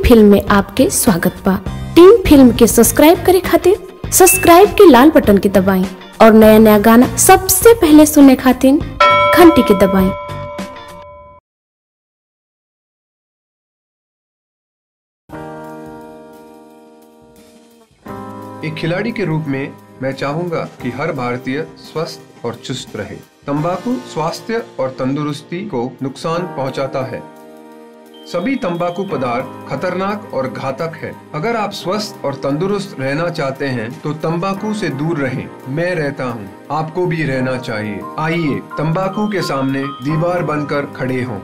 Film में आपके स्वागत बा टीम फिल्म के सब्सक्राइब करे खातिर सब्सक्राइब के लाल बटन के दबाएं और नया नया गाना सबसे पहले सुनने खातिर घंटी के दबाएं एक खिलाड़ी के रूप में मैं चाहूंगा कि हर भारतीय स्वस्थ और चुस्त रहे तंबाकू स्वास्थ्य और तंदुरुस्ती को नुकसान पहुंचाता है सभी तंबाकू पदार्थ खतरनाक और घातक है अगर आप स्वस्थ और तंदुरुस्त रहना चाहते हैं तो तंबाकू से दूर रहें मैं रहता हूं, आपको भी रहना चाहिए आइए तंबाकू के सामने दीवार बनकर खड़े हों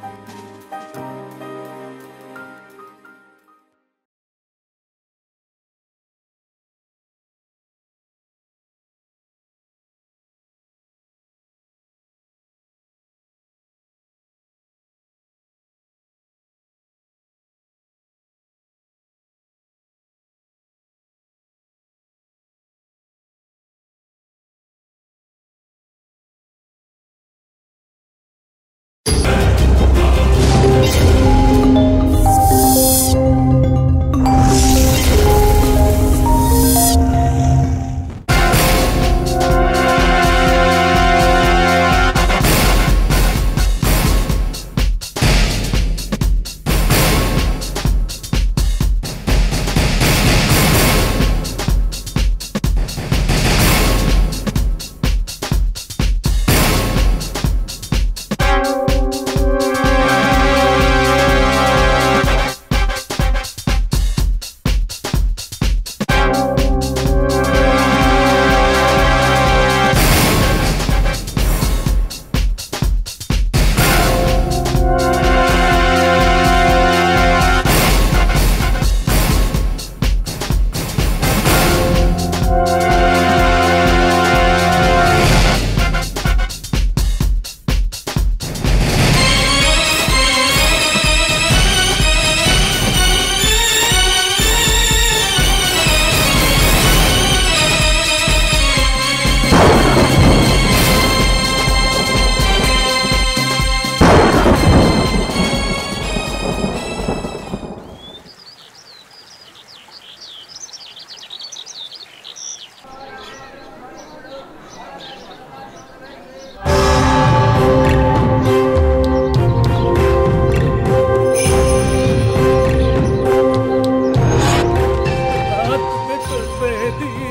रात में तो मेहंदी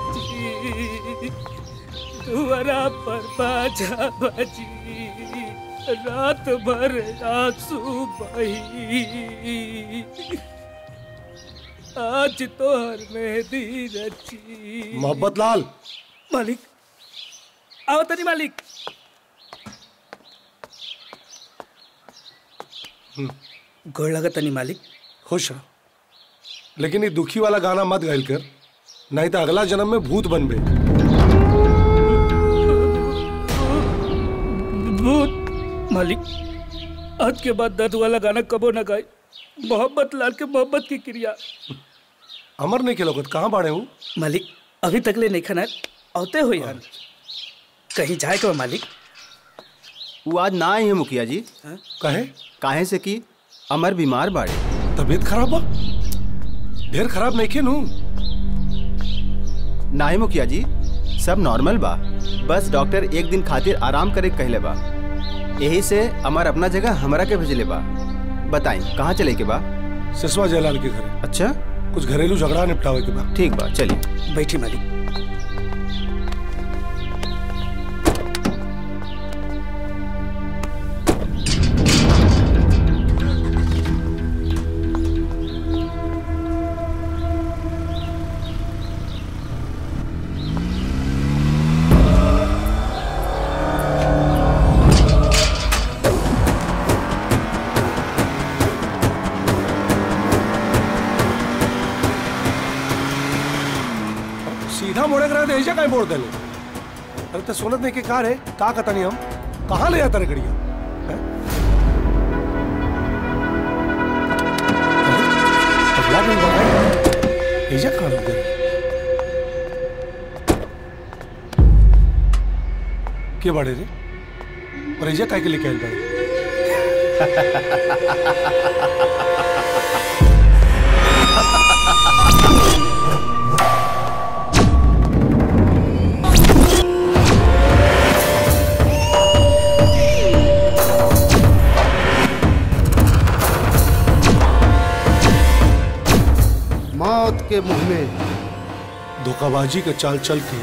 नची दुआरा पर बाजा बजी रात भर आंसू बही आज तो हर मेहंदी रची मोहब्बत लाल मालिक आओ तनी मालिक गोड़ लगा तनी मालिक खुश रहो लेकिन ये दुखी वाला गाना मत गाइल कर नहीं तो अगला जन्म में भूत बनबे भूत मालिक आज के बाद दर्द वाला गाना कबो ना गाए मोहब्बत लाल के मोहब्बत की क्रिया अमर नहीं के लोगत कहाँ बाड़े हूँ मालिक अभी तक ले नहीं खाना औते हो यार कहीं जाए के बा मालिक वो आज ना आई है मुखिया जी कहे काहे से कि अमर बीमार बाड़े तबीयत खराब बा ढेर खराब नहीं के नू ना ही मुखिया जी सब नॉर्मल बा बस डॉक्टर एक दिन खातिर आराम करे के कहले बा यही से अमर अपना जगह हमरा के भेजले बा बताई कहाँ चले के बा सिसवा जयलाल के घर अच्छा कुछ घरेलू झगड़ा निपटावे के बाद ठीक बा चलिए बैठी मालिक सीधा मोड़े करा ऐसे कहीं मोड़ देले अरे तो सुनत नहीं के कार है का कता नहीं हम कहाँ ले जाता रे गड़िया हैं? अगला दिन बताए ऐसे कहाँ लग गए के बड़े रे और ऐसे काय के लेके आयल बड़े मौत के मुंह में धोखाबाजी के चाल चल के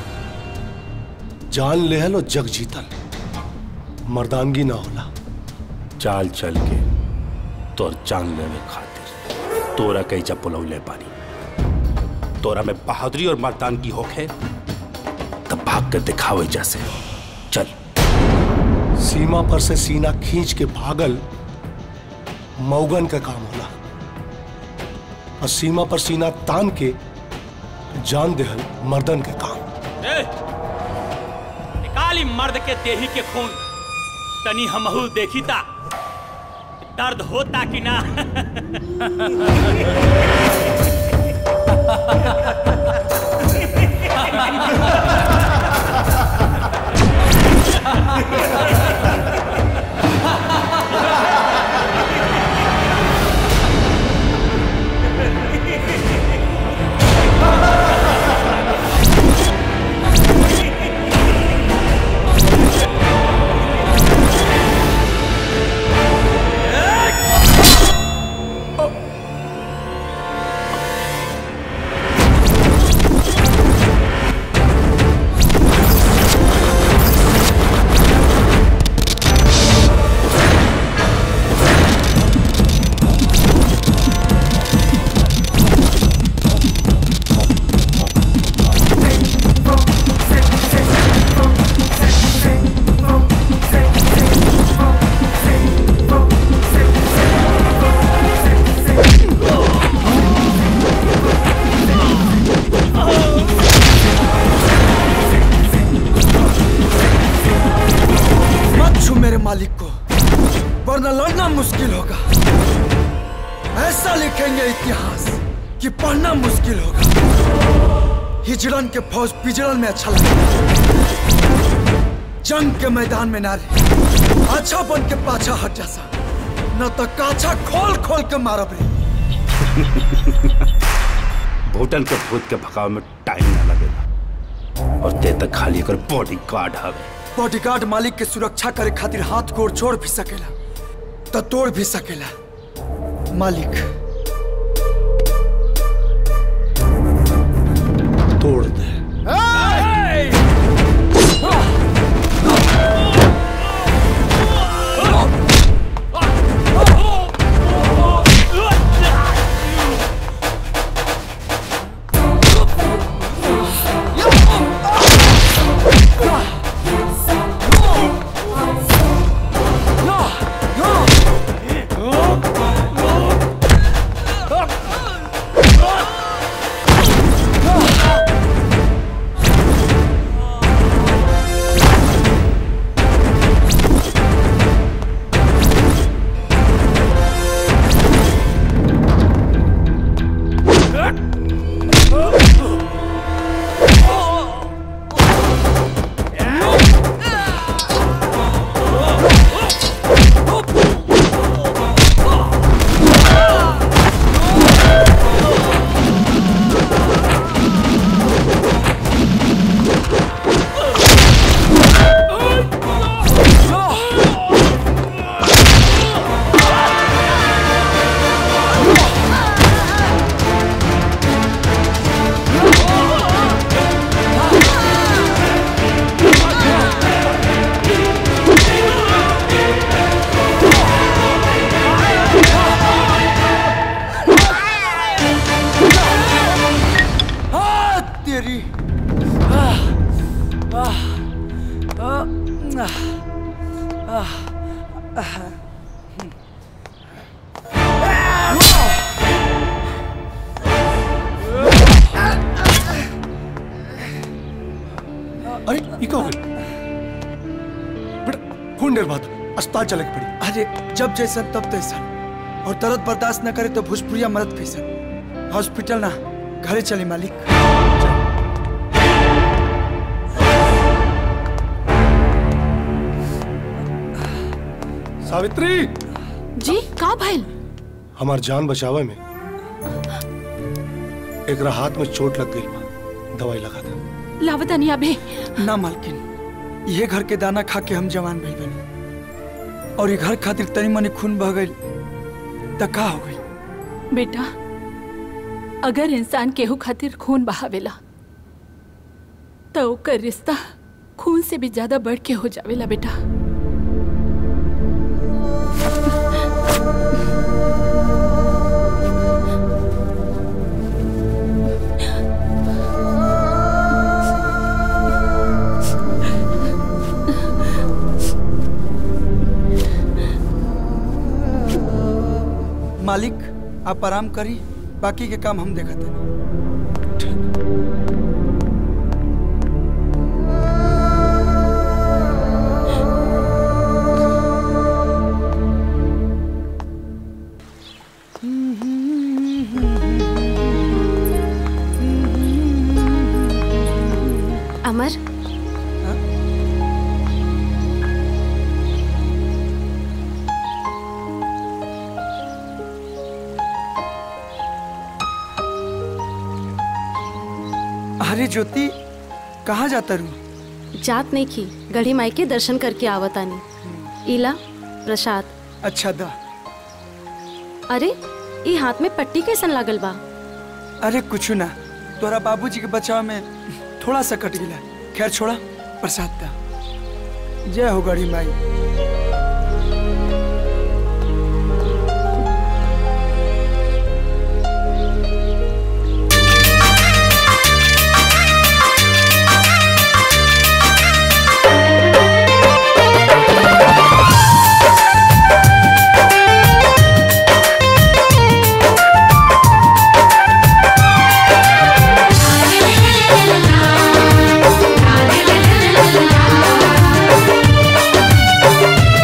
जान लेहल और जग जीतल मर्दानगी ना होला चाल चल के तोर जान लेवे खातिर तोरा कई जब पुलौले पानी तोरा में बहादुरी और मर्दानगी होखे तब भाग कर दिखावे जैसे चल सीमा पर से सीना खींच के भागल मौगन का काम होला और सीमा पर सीना तान के जान देहल मर्दन के काम निकाली मर्द के देही के खून तनी हमहू देखी ता दर्द होता कि ना मत छू मेरे मालिक को वरना लड़ना मुश्किल होगा ऐसा लिखेंगे इतिहास कि पढ़ना मुश्किल होगा हिजड़न के फौज पिजड़न में अच्छा लगेगा जंग के मैदान में नारे अच्छा बन के पाछा हट जासा न तो काछा खोल खोल के मारब रे भूटन के भूत के भगाव में टाइम ना लगेगा और ते तक खाली अगर बॉडी गार्ड हवे बॉडीगार्ड मालिक के सुरक्षा करे खातिर हाथ गोड़ छोड़ भी सकेला तो तोड़ भी सकेला मालिक तोड़ दे तेरी अरे ये क्या हो गया बेटा खून डेर बात अस्पताल चले के पड़ी अरे जब जैसन तब तैसन और दर्द बर्दाश्त न करे तो भोजपुरिया मरद कैसन हॉस्पिटल ना घरे चली मालिक सावित्री जी का भइल हमार जान बचावे में एक हाथ में चोट लग गई बा दवाई लगा दे लावतानी अबे ना मालकिन ये घर के दाना खा के हम जवान भइल बनी और ये घर खातिर तनी मनी खून बह गई त का हो गई बेटा अगर इंसान केहू खातिर खून बहावेला तो ओकर रिश्ता खून से भी ज्यादा बढ़ के हो जावेला बेटा मालिक आप आराम करी बाकी के काम हम देखते हैं अमर अरे ज्योति कहाँ जाता रू जात नहीं की गढ़ी माई के दर्शन करके आवतानी इला प्रसाद अच्छा दा अरे ई हाथ में पट्टी कैसन लागल बा अरे कुछ ना तोरा बाबूजी के बचाव में थोड़ा सा कट गिला खैर छोड़ा प्रसाद दा जय हो गढ़ी माई Thank you.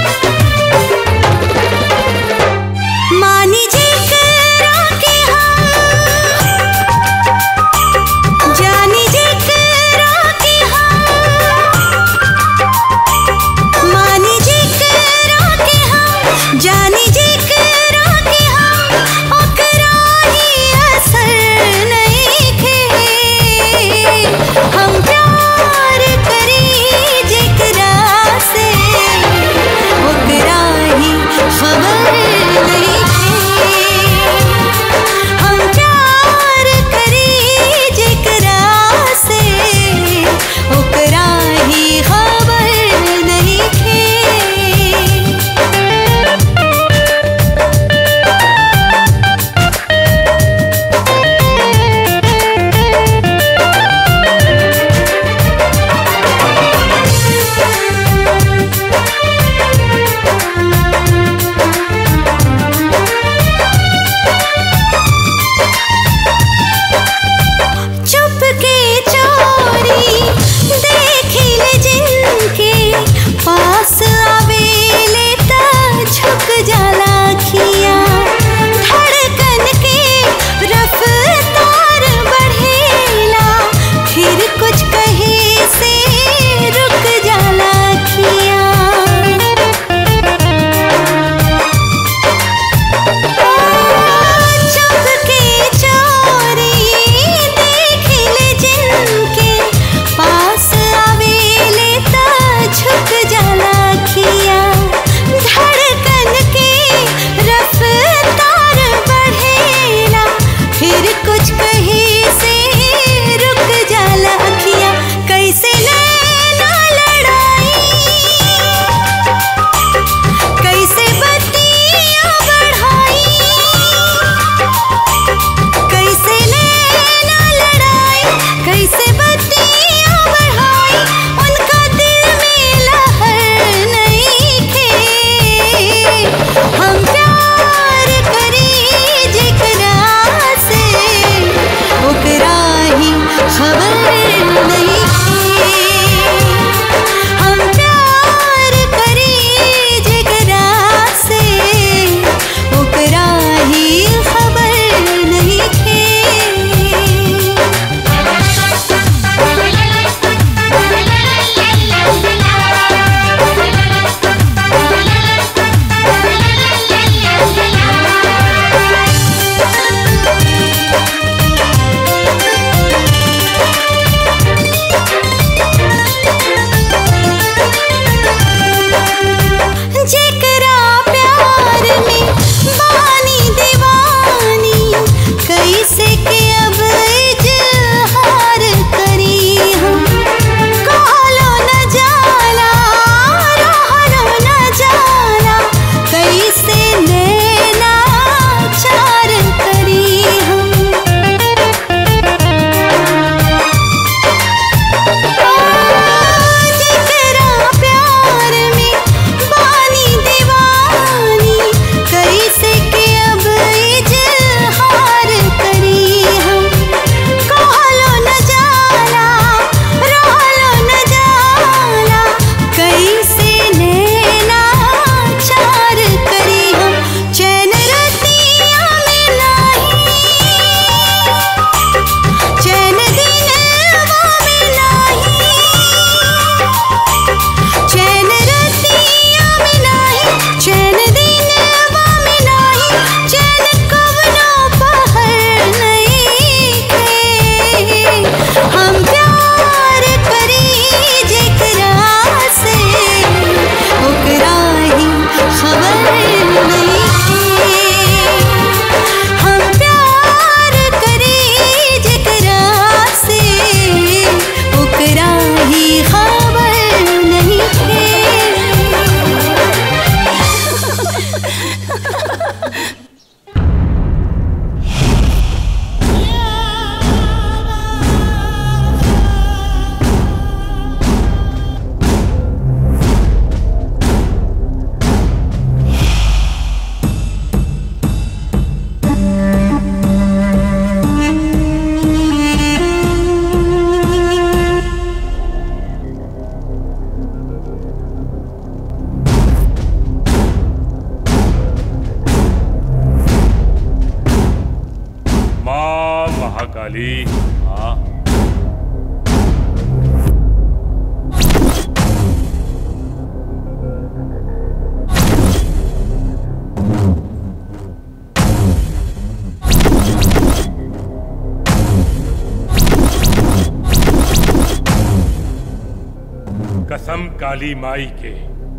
कसम काली माई के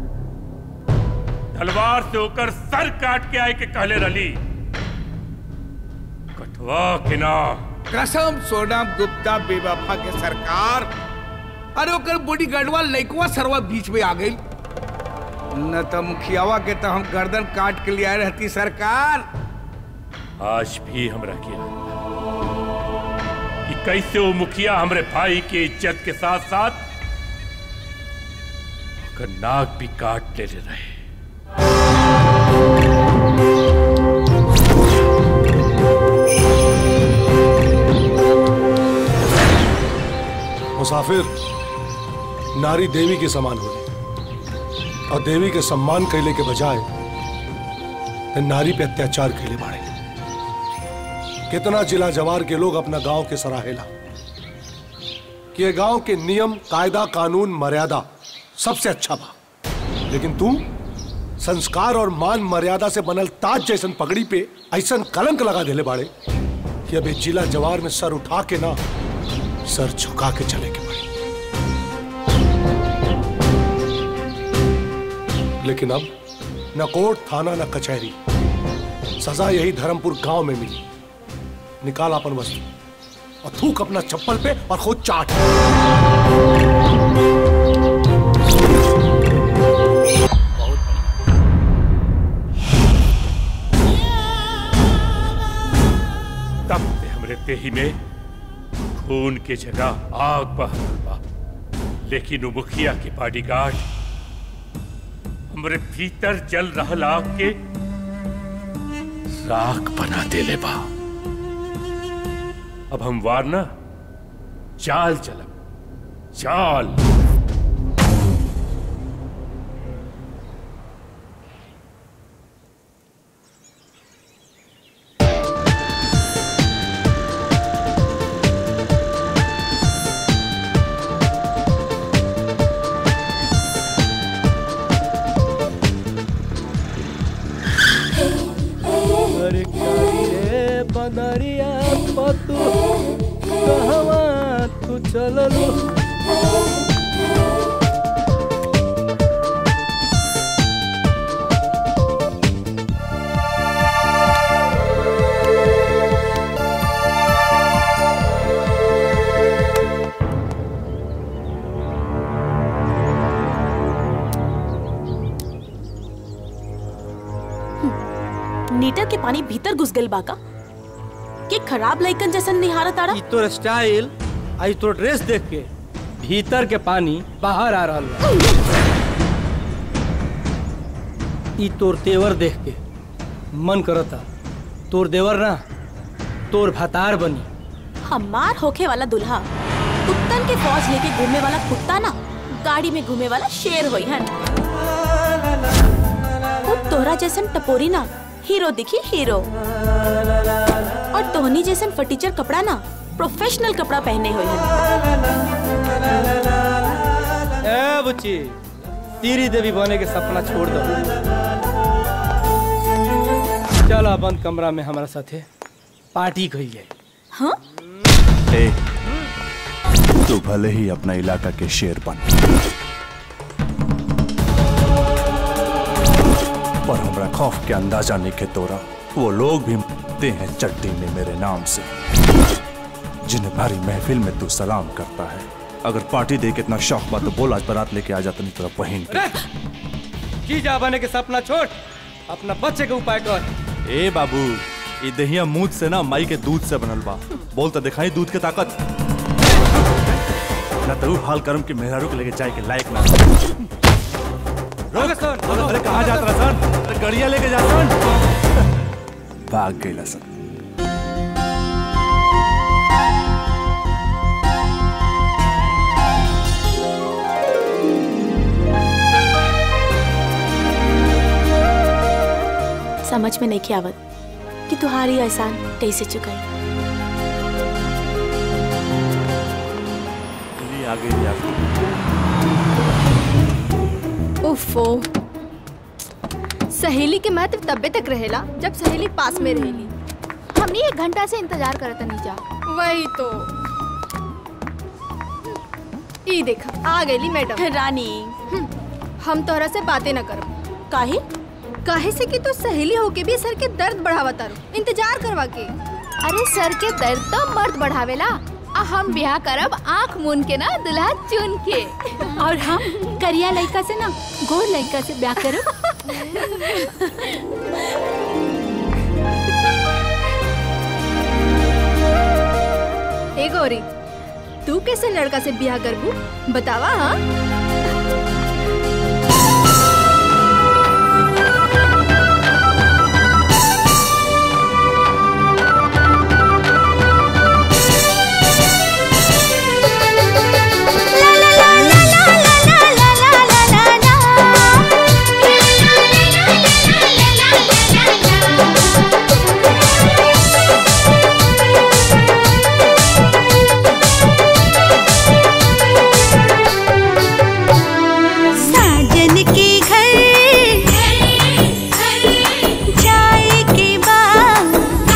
तलवार से होकर सर काट के आए के कहले रली कटवा के ना कसम सोनम गुप्ता बेवफा के सरकार अरे ओकर बॉडी गार्डवा लइकवा सरवा बीच में आ गई न तो मुखियावा के तो हम गर्दन काट के लिया रहती सरकार आज भी हमरा किया कि कैसे वो मुखिया हमरे भाई के इज्जत के साथ साथ ओकर नाक भी काट ले रहे मुसाफिर नारी देवी के समान होली और देवी के सम्मान कैले के बजाय ते नारी पे अत्याचार कैले बाड़े कितना जिला जवार के लोग अपना गांव के सराहेला कि ये गांव के नियम कायदा कानून मर्यादा सबसे अच्छा बा लेकिन तू संस्कार और मान मर्यादा से बनल ताज जैसन पगड़ी पे ऐसन कलंक लगा देले बाड़े कि अब ये जिला जवार में सर उठा के ना सर झुका के चले के पड़े लेकिन अब न कोर्ट थाना न कचहरी सजा यही धर्मपुर गांव में मिली निकाल अपन वस्तु और थूक अपना चप्पल पे और खुद चाट तब से हमरे देही में खून के जगह आग बह रहल बा लेकिन वो मुखिया के बॉडीगार्ड हमरे भीतर जल रहल आग के राख बना देले बा अब हम वारना चाल चलब चाल अरे कारी रे बदरिया पतु कहवा तू चललू नीटर के पानी भीतर घुस गइल बाका के खराब लइकन जैसन निहारा तारा ई तोर स्टाइल आई तोर ड्रेस देख के भीतर के पानी बाहर आ रहल बा ई तोर तेवर देख के मन करता तोर देवर ना तोर भतार बनी हमार होखे वाला दुल्हा कुत्तन के फौज लेके घूमने वाला कुत्ता ना गाड़ी में घूमे वाला शेर होई हन खुद तोहरा जैसन टपोरी ना हीरो दिखी हीरो और तोहनी जैसन फटीचर कपड़ा ना प्रोफेशनल कपड़ा पहने हुए हन ए बुच्ची तीरी देवी बने के सपना छोड़ दो चला बंद कमरा में हमारा साथे पार्टी कही जाए हाँ ए, तू भले ही अपना इलाका के शेर बन पर हमरा खौफ के अंदाजा नहीं के तोरा वो लोग भी मरते हैं चट्टी में मेरे नाम से जिन्हें भारी महफिल में तू सलाम करता है अगर पार्टी दे के इतना शौक बा तो बोल आज बारात लेके आ जाता नहीं तेरा बहन के की जा बने के सपना छोड़ अपना बच्चे के उपाय कर ए बाबू ये दहिया मूद से ना माई के दूध से बनल बा बोल तो दिखाई दूध के ताकत ना तो हाल करम के मेहरारू के लेके जाए के लायक ना रोक सन अरे कहाँ जात रहा सन अरे गड़िया लेके जा सन भाग गई सन समझ में नहीं आवत कि तुम्हारी एहसान कैसे चुकाई चलिए आगे ही आगे उफो सहेली के महत्व तब्बे तक रहेला जब सहेली पास में रहेली हमने एक घंटा से इंतजार करत नहीं जा वही तो ई देखा आ गईली मैडम रानी हम तोहरा से बातें न करब काहे काहे से कि तू सहेली होके भी सर के दर्द बढ़ावा तारू इंतजार करवा के अरे सर के दर्द तो मर्द बढ़ावेला आ हम ब्याह करब आंख मून के ना दुल्हा चुन के और हम करिया लड़का से ना गोर लड़का से ब्याह करब ए गौरी तू कैसे लड़का से ब्याह करबू बतावा हाँ साजन के घर जाए के बाद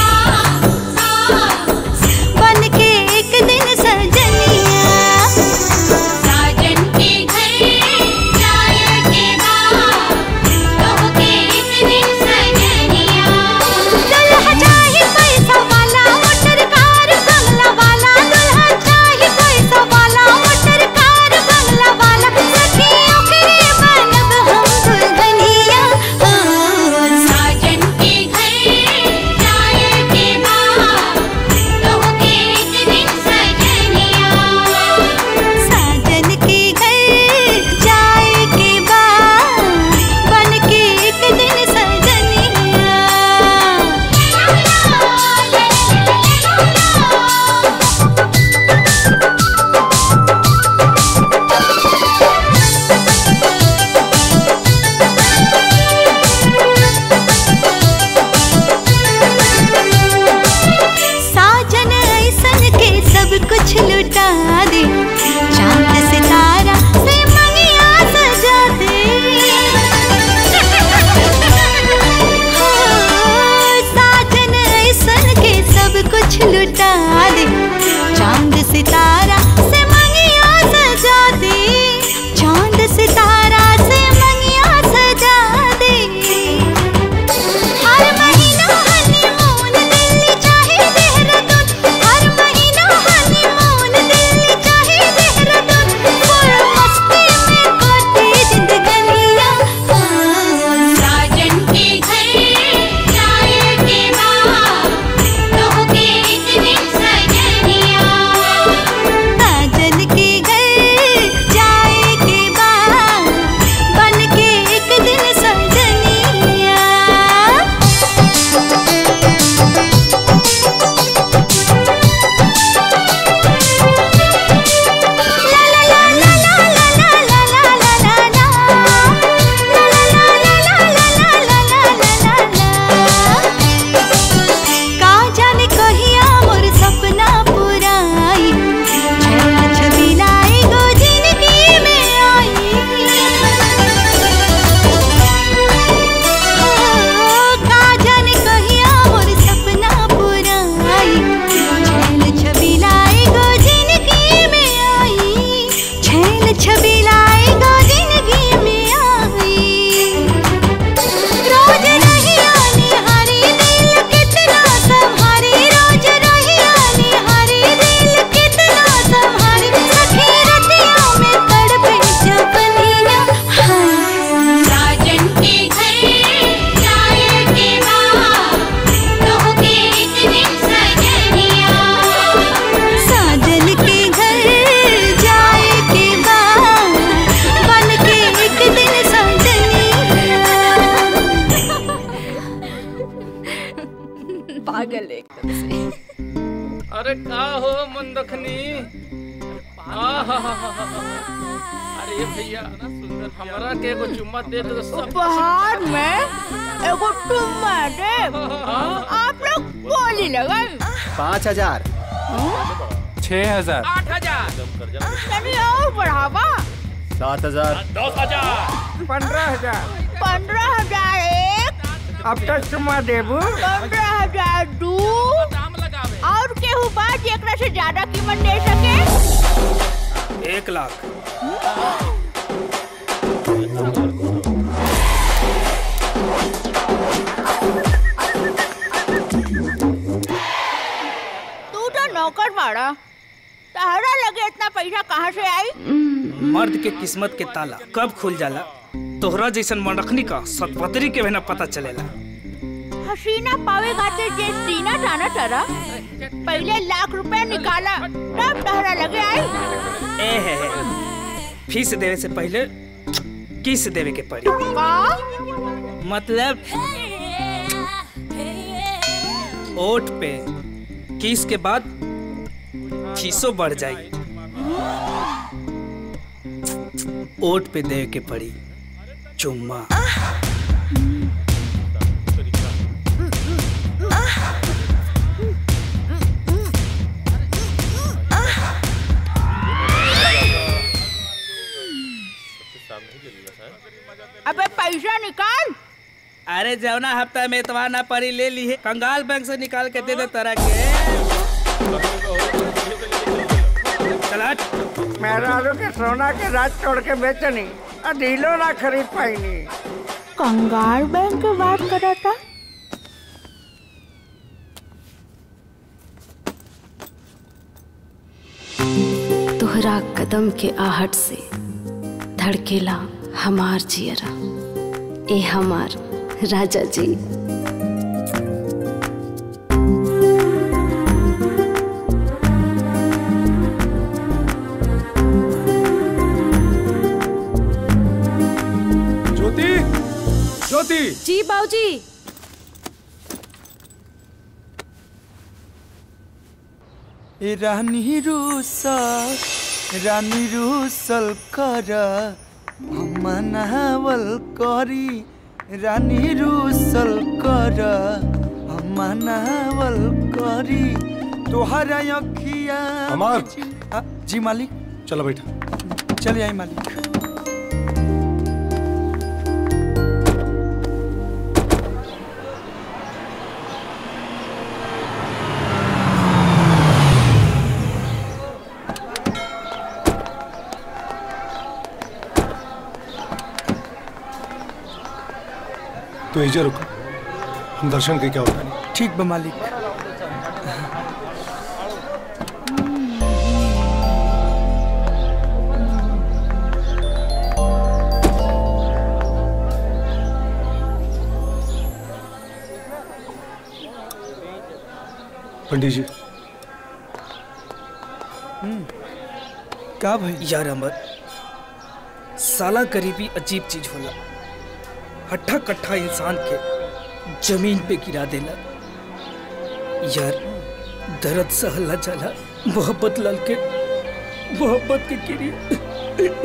बन के एक दिन सजनिया साजन के घर जाए के बाद कहो के एक दिन सजनिया दुल्हा चाहे पैसा वाला मोटर कार बंगला वाला दुल्हा चाहे पैसा वाला मोटर कार बंगला वाला सखियों के बनब हम दुल्हनिया साजन के घर जाए के बाद कहो के एक दिन सजनिया साजन के घर जाए के बाद बन के एक दिन सजनिया साजन ऐसन के सब कुछ लुटा दे चांद सितारा से मंगिया सजा दे हो, साजन ऐसन के सब कुछ लुटा दे चांद सितारा से मंगिया सजा दे चांद सितारा से मंगिया सजा दे हर महीना हनीमून दिल्ली चाहे देहरादून हर महीना हनीमून दिल्ली चाहे देहरादून फुल मस्ती में कोटे जिंदगनिया साजन के घर जाए के बाद कहो के एक दिन सजनिया साजन के घर जाए के बाद बन के एक दिन सजनिया का जाने कहिया मोर सपना पुराई छेला छबिलाई गो जिंदगी में आई ओ, का जाने कहिया मोर सपना पुराई छेल छबिलाई गो जिंदगी में आई छेल छबिलाई गो जिंदगी में आई रोज रहिया निहारी दिल कितना संहारी रोज रहिया निहारी दिल कितना संहारी सखी रतिया में तड़पे जबनिया साजन के घर जाए के बाद कहो के एक दिन सजनिया साजन के घर जाए के बाद बन के एक दिन सजनिया पागल एकदम से अरे का हो मंदखनी अरे भैया हमरा के एगो चुम्मा दे दे तो सब उपहार में एगो टुम्मा दे आप लोग बोली लगन पाँच हजार छह हजार आठ हजार तनी और बढ़ावा सात हजार दस हजार पंद्रह हजार पंद्रह हजार एक अब तक चुम्मा देबू पंद्रह हजार दू और केहू बा जेकरा से ज्यादा कीमत दे सके एक लाख तू तो नौकर बाड़ा तहरा लगे इतना पैसा कहाँ से आई मर्द के किस्मत के ताला कब खुल जाला तोहरा जैसन मनरखनी का सतपतरी के भी ना पता चलेला हसीना पावे खातिर जे सीना जाना तरा पहले लाख रुपए निकाला तब तहरा लगे आई ए है, है। फीस देवे से पहले किस देवे के पड़ी का मतलब ओट पे किस के बाद फीसो बढ़ जाई ओट पे देवे के पड़ी चुम्मा अबे पैसा निकाल अरे जवना हफ्ता में इतवार ना पड़ी ले ली है कंगाल बैंक से निकाल के दे दे तरह के चला मेहरारू के सोना के राज छोड़ के बेचनी आ ढीलो ना खरीद पाईनी कंगाल बैंक की बात करा था तोहरा कदम के आहट से धड़केला हमार जियरा ए हमार राजा जी ज्योति ज्योति जी बाबूजी ए रानी रूसल रानी रूसल कर हम मनावल करी रानी रूसल कर हम मनावल करी तोहरा अखिया अमर। आ, जी मालिक चलो बैठा चलिए आई मालिक तो एजा रुको हम दर्शन के क्या होता है ठीक बा मालिक पंडित जी का भाई यार अमर साला गरीबी अजीब चीज होला हट्ठा कट्ठा इंसान के जमीन पे गिरा देला यार दर्द सहला जाला मोहब्बत लाल के मोहब्बत के गिरी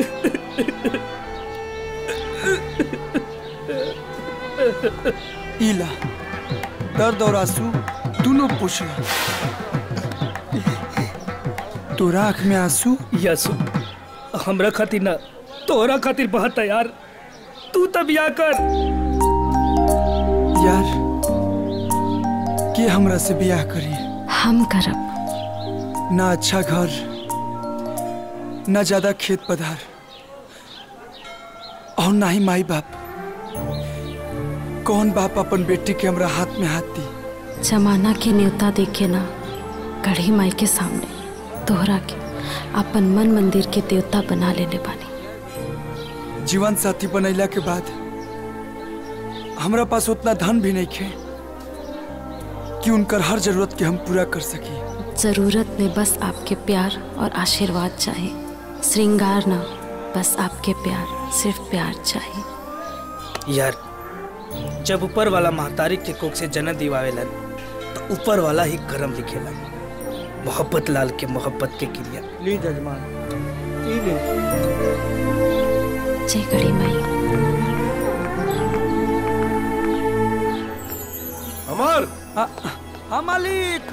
इला दर्द और आंसू दोनों पूछ ला तोरा आँख में आंसू यासु हमरा खातिर ना तोहरा खातिर बहुत है यार तू तब या कर यार के हमरा से ब्याह करी हम करब ना अच्छा घर ना ज्यादा खेत पधार और ना ही माई बाप कौन बाप अपन बेटी के हमरा हाथ में हाथ दी जमाना के न्योता देखे ना कढ़ी माई के सामने तोहरा के अपन मन मंदिर के देवता बना लेले बानी जीवन साथी बनैला के बाद हमरा पास उतना धन भी नहीं खे कि उनकर हर जरूरत के हम पूरा कर सकी जरूरत में बस आपके प्यार और आशीर्वाद चाहिए श्रृंगार ना बस आपके प्यार सिर्फ प्यार चाहिए यार जब ऊपर वाला महतारी के कोख से जन्म दिवावेलन तो ऊपर वाला ही करम लिखेला मोहब्बत लाल के मोहब्बत के क्रिया ली जजमान ई ले जय कड़ी माई अमर हाँ मालिक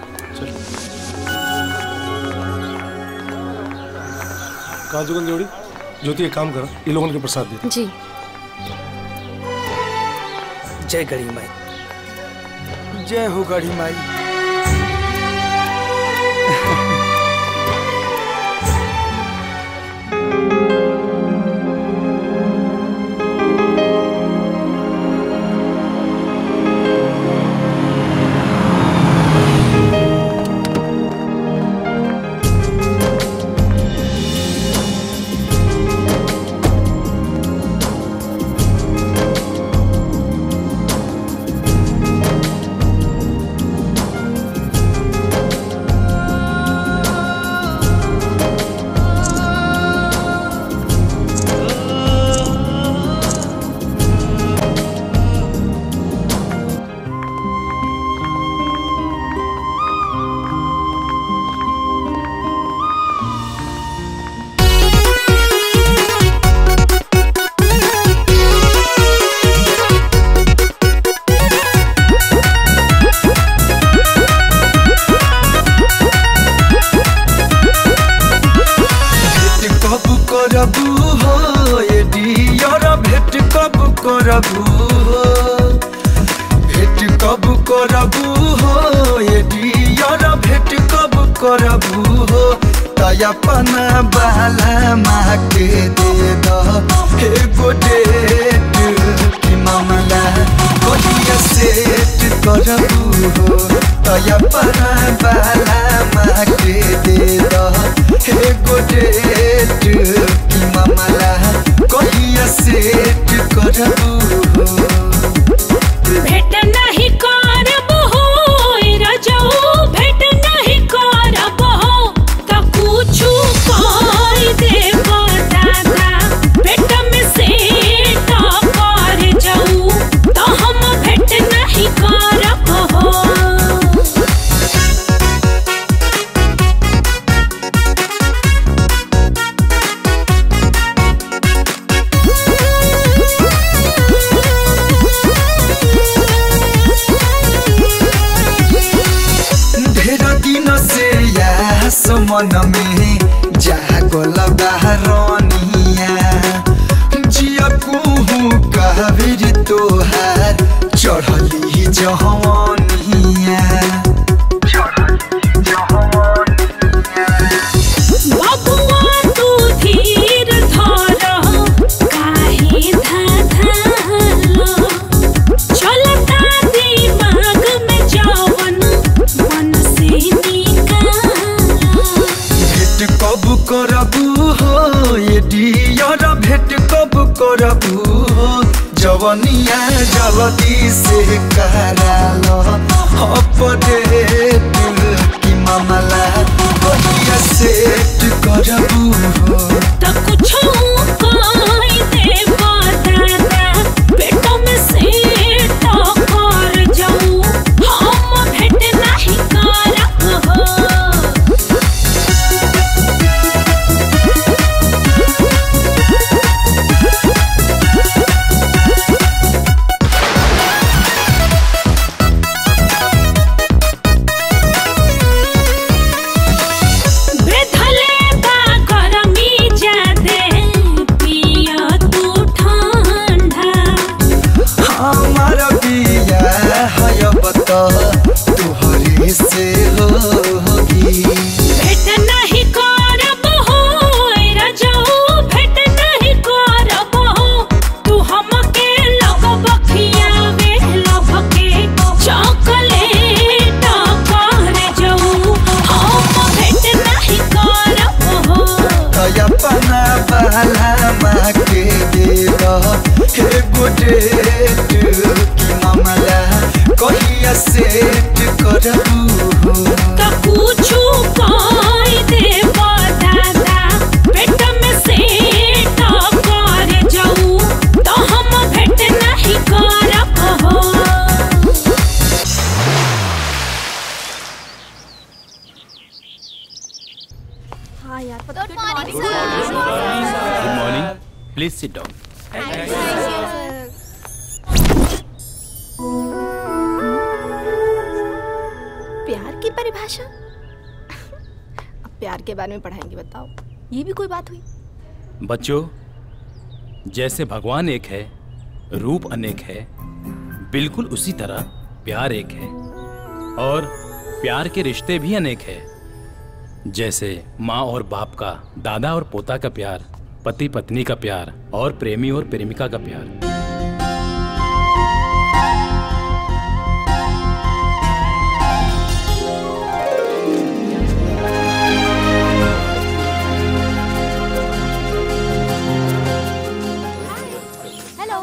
काजू जोड़ी ज्योति एक काम करो ये लोगों के प्रसाद दे जी जय गड़ी माई जय हो गढ़ी माई करबू हो ये डियर भेट कब करबू हो भेट कब करबू हो ये डियर भेट कब करबू हो तयपना बाला माँ के दे दो हे गो डेट की मामला कहिया सेट करबू हो तयपना बाला माँ के दे दो हे गो डेट की मामला कहिया सेट करबू हो भेट नहीं करब हो रजऊ भेट नहीं करब हो त कुछु कर देब दादा भेट में से कर जाऊ त हम भेट नहीं करब हो ढेर दिन से यास मन में जागल बहरनिया जिया कुहू कहबिर तोहार चढ़ली जहनिया बबुआ तू धीर धर काहे धाधालो चलता दिमाग में जवन मन से निकालो भेट कब करबू हो ये डियर भेट कब करबू हो जवनिया जल्दी से करालो अपडेट की मामला कहिया सेट करबू हो त कुछो कोई देब दादा पेट में से तो कर जाऊ हम भेट नहीं करब हो बेधले बा गरमी जादे पिया तू ठंडा हमार बिया है बता तुहरे से होगी भेट नहीं करब हो रजऊ भेट नहीं करब हो तू हमके लगब खियावे लभके चॉकलेट कर जाऊ हम भेट नहीं करब हो अपना बाला माँ के दे दो हे गुडेट की मामला कहिया सेट करबू हो त कुछु कर देब दादा पेट में से कर जाऊ त हम भेट नहीं करब हो हाँ यार good morning good morning please sit down प्यार की परिभाषा अब प्यार के बारे में पढ़ाएंगे बताओ ये भी कोई बात हुई बच्चों जैसे भगवान एक है रूप अनेक है बिल्कुल उसी तरह प्यार एक है और प्यार के रिश्ते भी अनेक है जैसे माँ और बाप का दादा और पोता का प्यार पति पत्नी का प्यार और प्रेमी और प्रेमिका का प्यार हेलो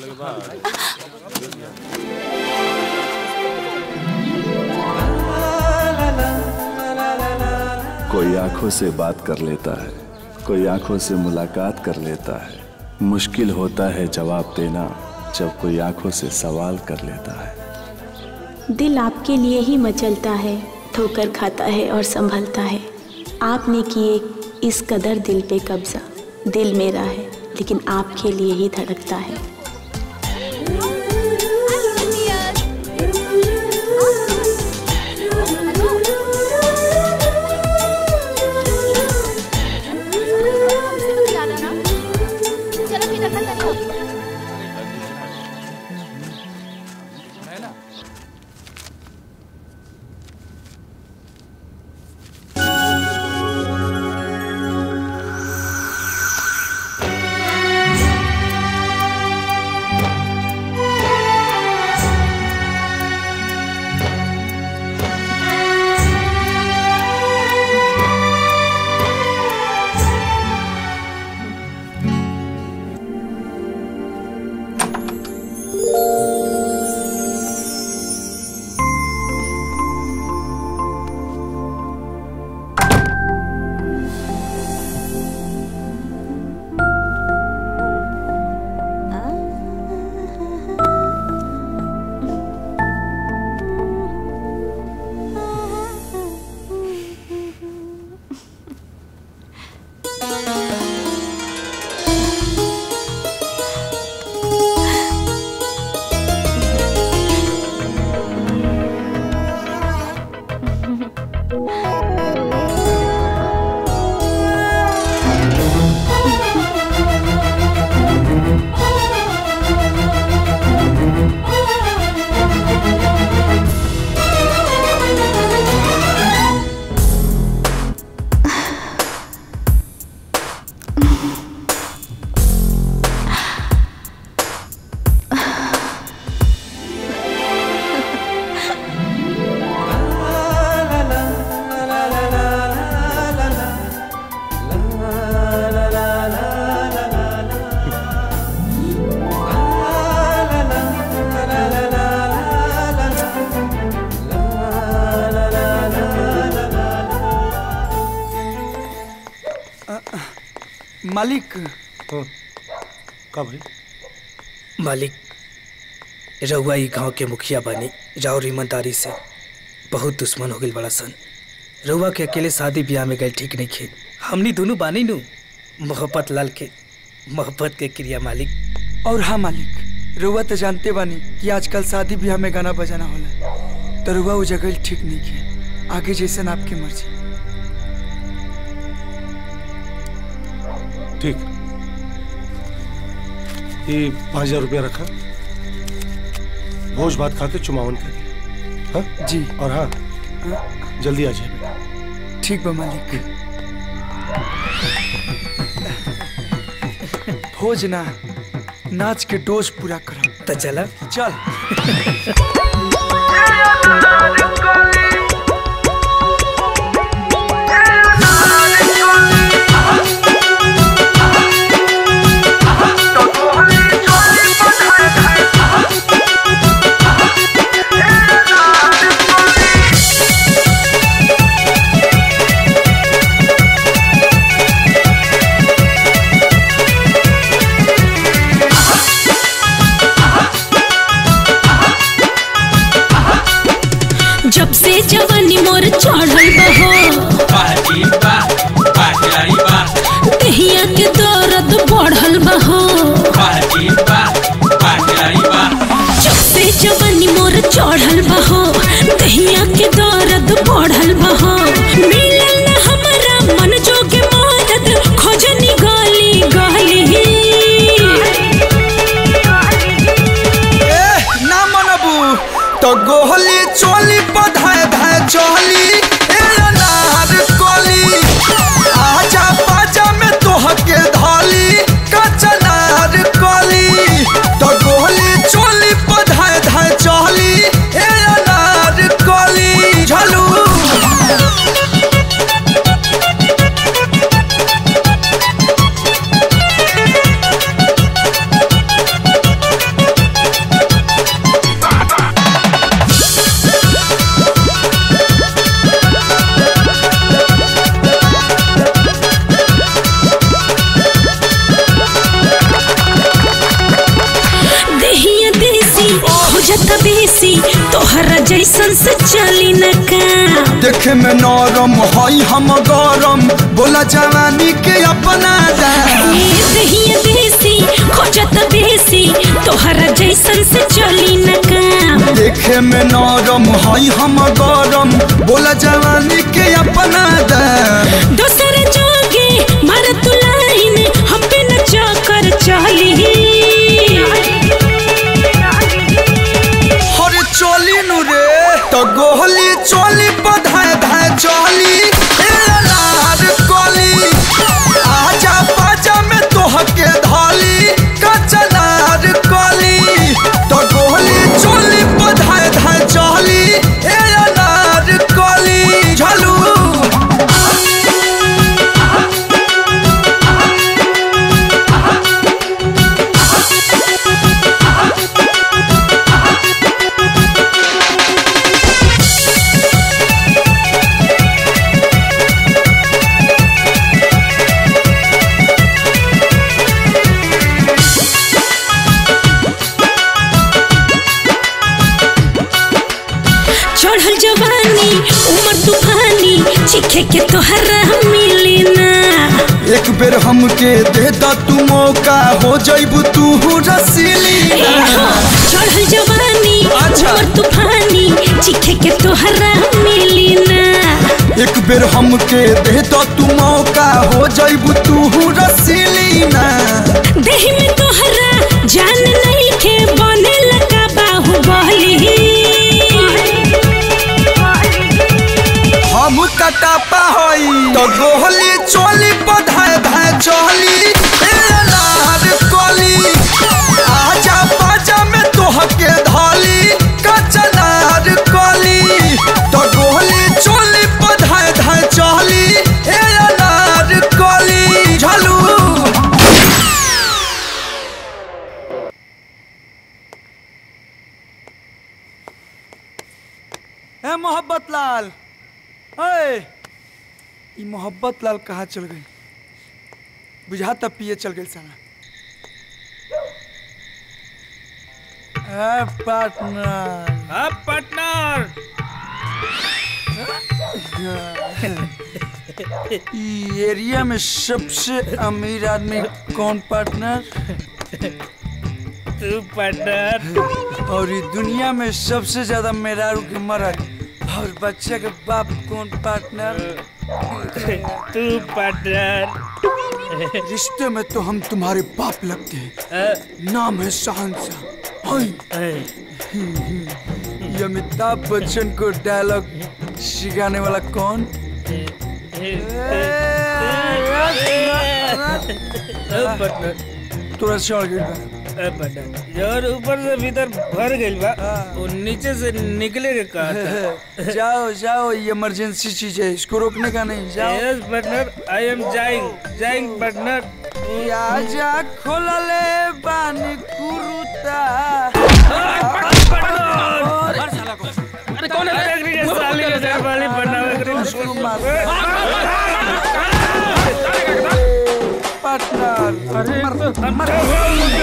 कोई आंखों से बात कर लेता है कोई आंखों से मुलाकात कर लेता है मुश्किल होता है जवाब देना जब कोई आंखों से सवाल कर लेता है दिल आपके लिए ही मचलता है ठोकर खाता है और संभलता है आपने किए इस कदर दिल पे कब्जा दिल मेरा है लेकिन आपके लिए ही धड़कता है मालिक का भाई मालिक रउआ ई गांव के मुखिया बनी राउर ईमानदारी से बहुत दुश्मन हो गई बड़ा सन रउआ के अकेले शादी ब्याह में गए ठीक नहीं खे हमनी दोनों बानी नु मोहब्बत लाल के मोहब्बत के क्रिया मालिक और हाँ मालिक रउआ तो जानते बानी कि आजकल शादी ब्याह में गाना बजाना होला तो रउआ वो जगह ठीक नहीं है आगे जैसे आपकी मर्जी ठीक ये पाँच हजार रुपया रखा भोज भात खाते चुमावन के लिए हाँ जी और हाँ जल्दी आ जाए ठीक बा मालिक भोज ना नाच के डोज पूरा करब तो चला चल जब से जवानी मोर चढ़ल बहो दहिया के दर्द बढ़ल बहो जब से जवानी मोर चढ़ल बहो दहिया के दर्द बढ़ल बहो मिलल न हमरा मन जोगे मदद खोजनी गली गली ना मनबू तो गोहली चोली बधाए धाए चोली ए अनार कोली आजा बाजा में तोहके धाली कचनार कोली तो गोहली चोली बधाए धाए चोली ए अनार कोली झलू देहिया देसी हो जाता बेसी तोहरा जैसन से चली न का देखे में नरम हई हम गरम बोला जवानी के अपना जा देहिया देसी हो जाता बेसी तोहरा जैसन से चली न का देखे में नरम हई हम गरम बोला जवानी के अपना दा दोसर जोगे मार तू लाइन हम पे न चक्कर चली हरे चोली नु रे तो गोहली चोली बधाए धाए चोली ए अनार कोली आजा बाजा में तोहके धाली कचनार कोली तो गोहली चोली बधाए धाए चोली ए अनार कोली झलू चढ़ल जवानी उमर तूफानी चीखे के तोहरा मिली ना एक बेर हमके दे दा तू मौका हो जइबू तू रसीली चढ़ल जवानी उमर तूफानी चीखे के तोहरा मिली ना एक बेर हमके दे दा तू मौका हो जइबू तू रसीली ना देह में तोहरा जान नहीं के बने लगा बाहुबली हम कटापा होई तो गोहली चोली बधाए धाए चोली ए अनार कोली आजा बाजा में तोहके धाली कचनार कोली तो गोहली चोली बधाए धाए चोली ए अनार कोली झलू ए मोहब्बत लाल ए ई मोहब्बत लाल कहाँ चल गई बुझाता पिए चल गई साला ए पार्टनर अब पार्टनर ई एरिया में सबसे अमीर आदमी कौन पार्टनर तू पार्टनर और ये दुनिया में सबसे ज्यादा मेरारू के मरद और बच्चे के बाप कौन पार्टनर तू पार्टनर रिश्ते में तो हम तुम्हारे बाप लगते हैं नाम है शहनशाह ये अमिताभ बच्चन को डायलॉग सिखाने वाला कौन तोरा चढ़ गई बा जोर ऊपर से भीतर भर गइल बा वो नीचे से निकले के कहा जाओ जाओ ये इमरजेंसी चीज है इसको रोकने का नहीं जाओ yes partner I am going going partner आजा खोलले बानी कुरुता अरे कौन है देखने के साली के जय वाली बनावे पार्टनर अरे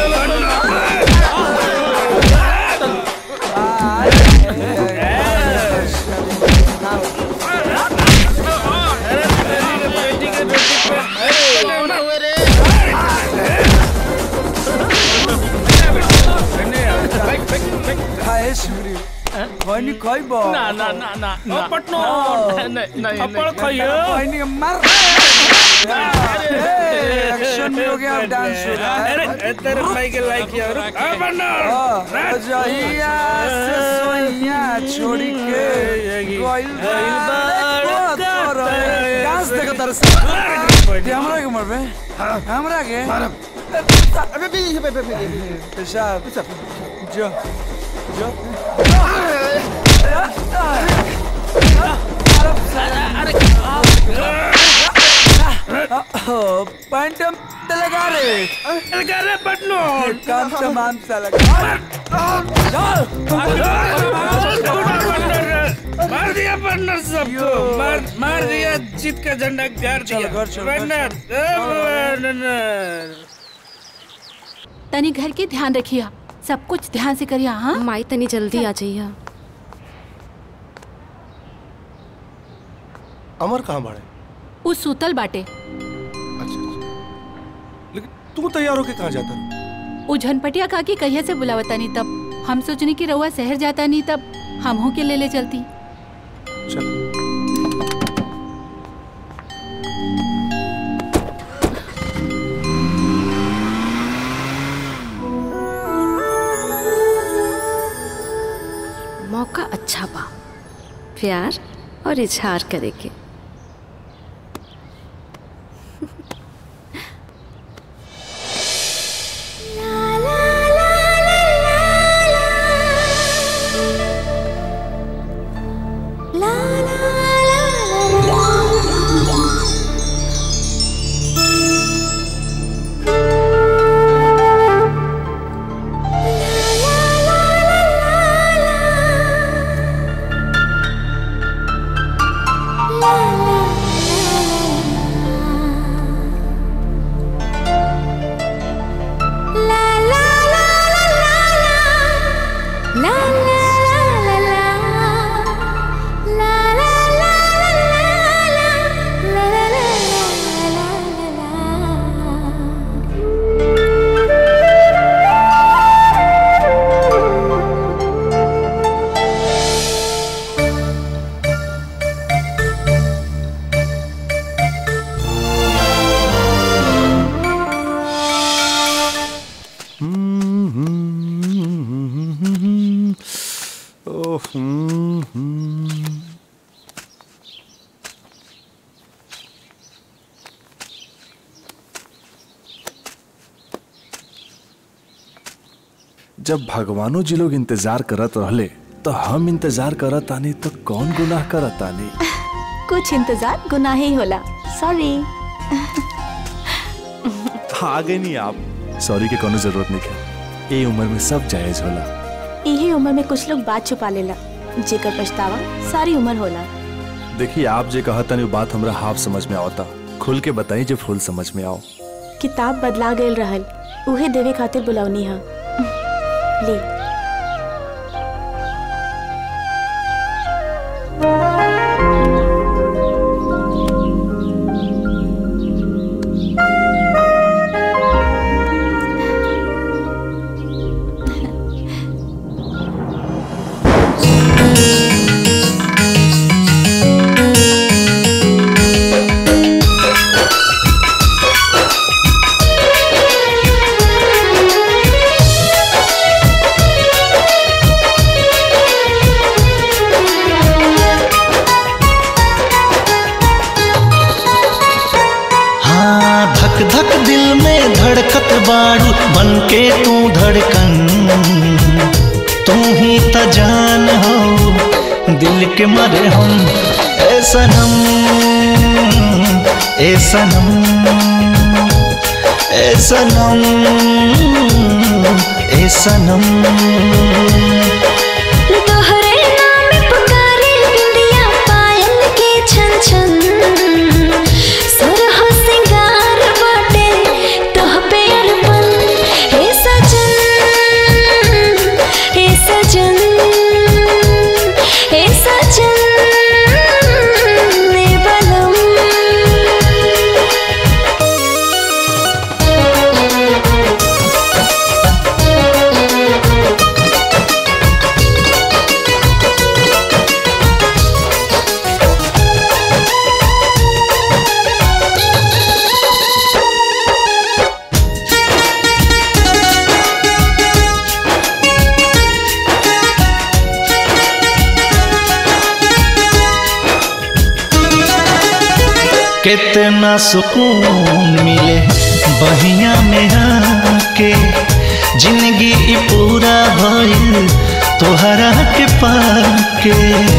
खाए सुरी खैनी खैबो ना ना ना ना ना पटनो नहीं नहीं अपड़ खाइयो खैनी मर एक्शन भी हो गया अब डांस हो रहा है अरे तेरे भाई के लाइक यार आ बन्ना जहिया से सोइया छोड़ी के गइल डांस देखो तरस ते हमरा के मरबे हमरा के अबे भी पेशाब जो जो पैंट लगा रे लगा रे पटनो काम तमाम सा लगा मार दिया पार्टनर सबको मार मार दिया जीत का झंडा गाड़ दिया पार्टनर तनी घर के ध्यान रखिया सब कुछ ध्यान से करिया हाँ माई तनी जल्दी आ जाइया अमर कहाँ बाड़े उ सुतल बाटे लेकिन तू तैयार होके कहाँ जाता रहो उ झनपटिया काकी कहिया से बुलावता नहीं तब हम सोचनी कि रउआ शहर जाता नहीं तब हमहू के ले ले चलती चल मौका अच्छा बा प्यार और इजहार करे के la जब भगवानो जी लोग इंतजार करत रहले तो हम इंतजार करत आनी तो कौन गुनाह करत आनी कुछ इंतजार गुनाह ही होला सॉरी आ गए नहीं आप सॉरी के कोनो जरूरत नहीं है ये उम्र में सब जायज होला यही उम्र में कुछ लोग बात छुपा लेला जेकर पछतावा सारी उम्र होला देखिए आप जे कहता नहीं बात हमरा हाफ समझ में आवता खुल के बताई जे फुल समझ में आओ किताब बदला गईल रहल उहे देवे खातिर बुलौनी हा ले हाँ धक धक दिल में धड़कत बाड़ू बन के तू धड़कन तू ही त जान हो दिल के मरे हम ए सनम ए सनम ए सनम ए सनम तोहरे नाम पुकारे बिंदिया पायल के छन छन सुरह सिंगार बाटे तोह पे अरपन हे सजन हे सजन हे सजन ने बलम कितना सुकून मिले बहिया में आके जिंदगी ई पूरा भइल तोहरा के पाके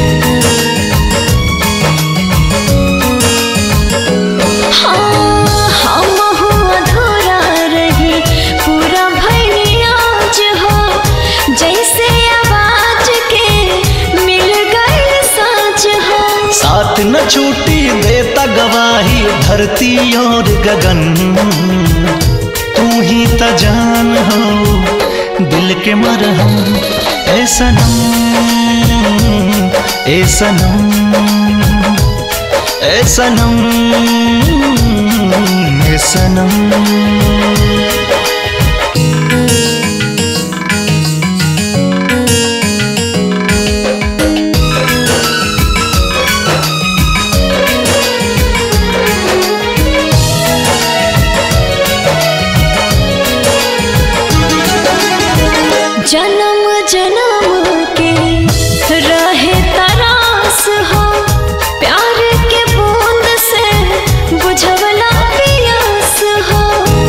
हाँ, हम हो अधूरा रही पूरा भइल आज हो जैसे आवाज के मिल गई साँच हो साथ न छूटी देता गवाही धरती और गगन तू ही त जान हो दिल के मरहम ए सनम ए सनम ए सनम ए सनम जन्म जन्म के रहे तरास हो प्यार के बूंद से बुझवला पियास हो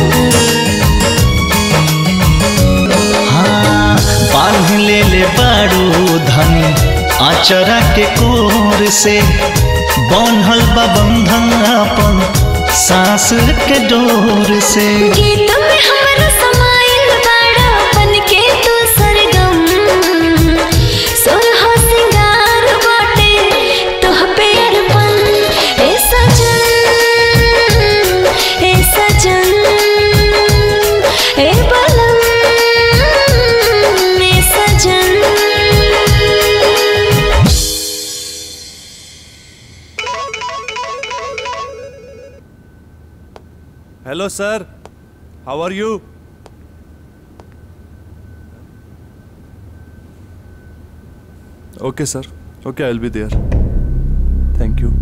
हाँ बांध ले ले बारू धनी आचरा के कोर से बांधल बा बंधन अपन सांस के डोर से गीत में हमरा समाइल बाड़ा बन के तू सरगम सोलह सिंगार बाटे तोह पे अरपन ए सजन ए सजन ए बलम ए सजन hello sir how are you okay sir okay I will be there thank you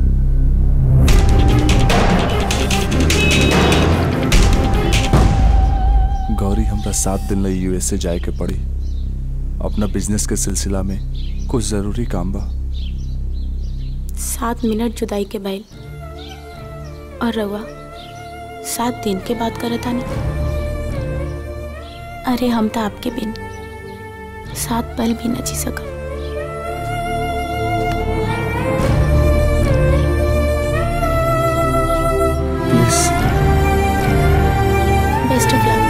Gauri हमरा सात दिन लई यूएसए जाए के पड़ी अपना बिजनेस के सिलसिला में कुछ जरूरी काम बा सात मिनट जुदाई के बैल और रवा सात दिन के बाद करत आनी अरे हम तो आपके बिन सात पल भी न जी सकब please best of luck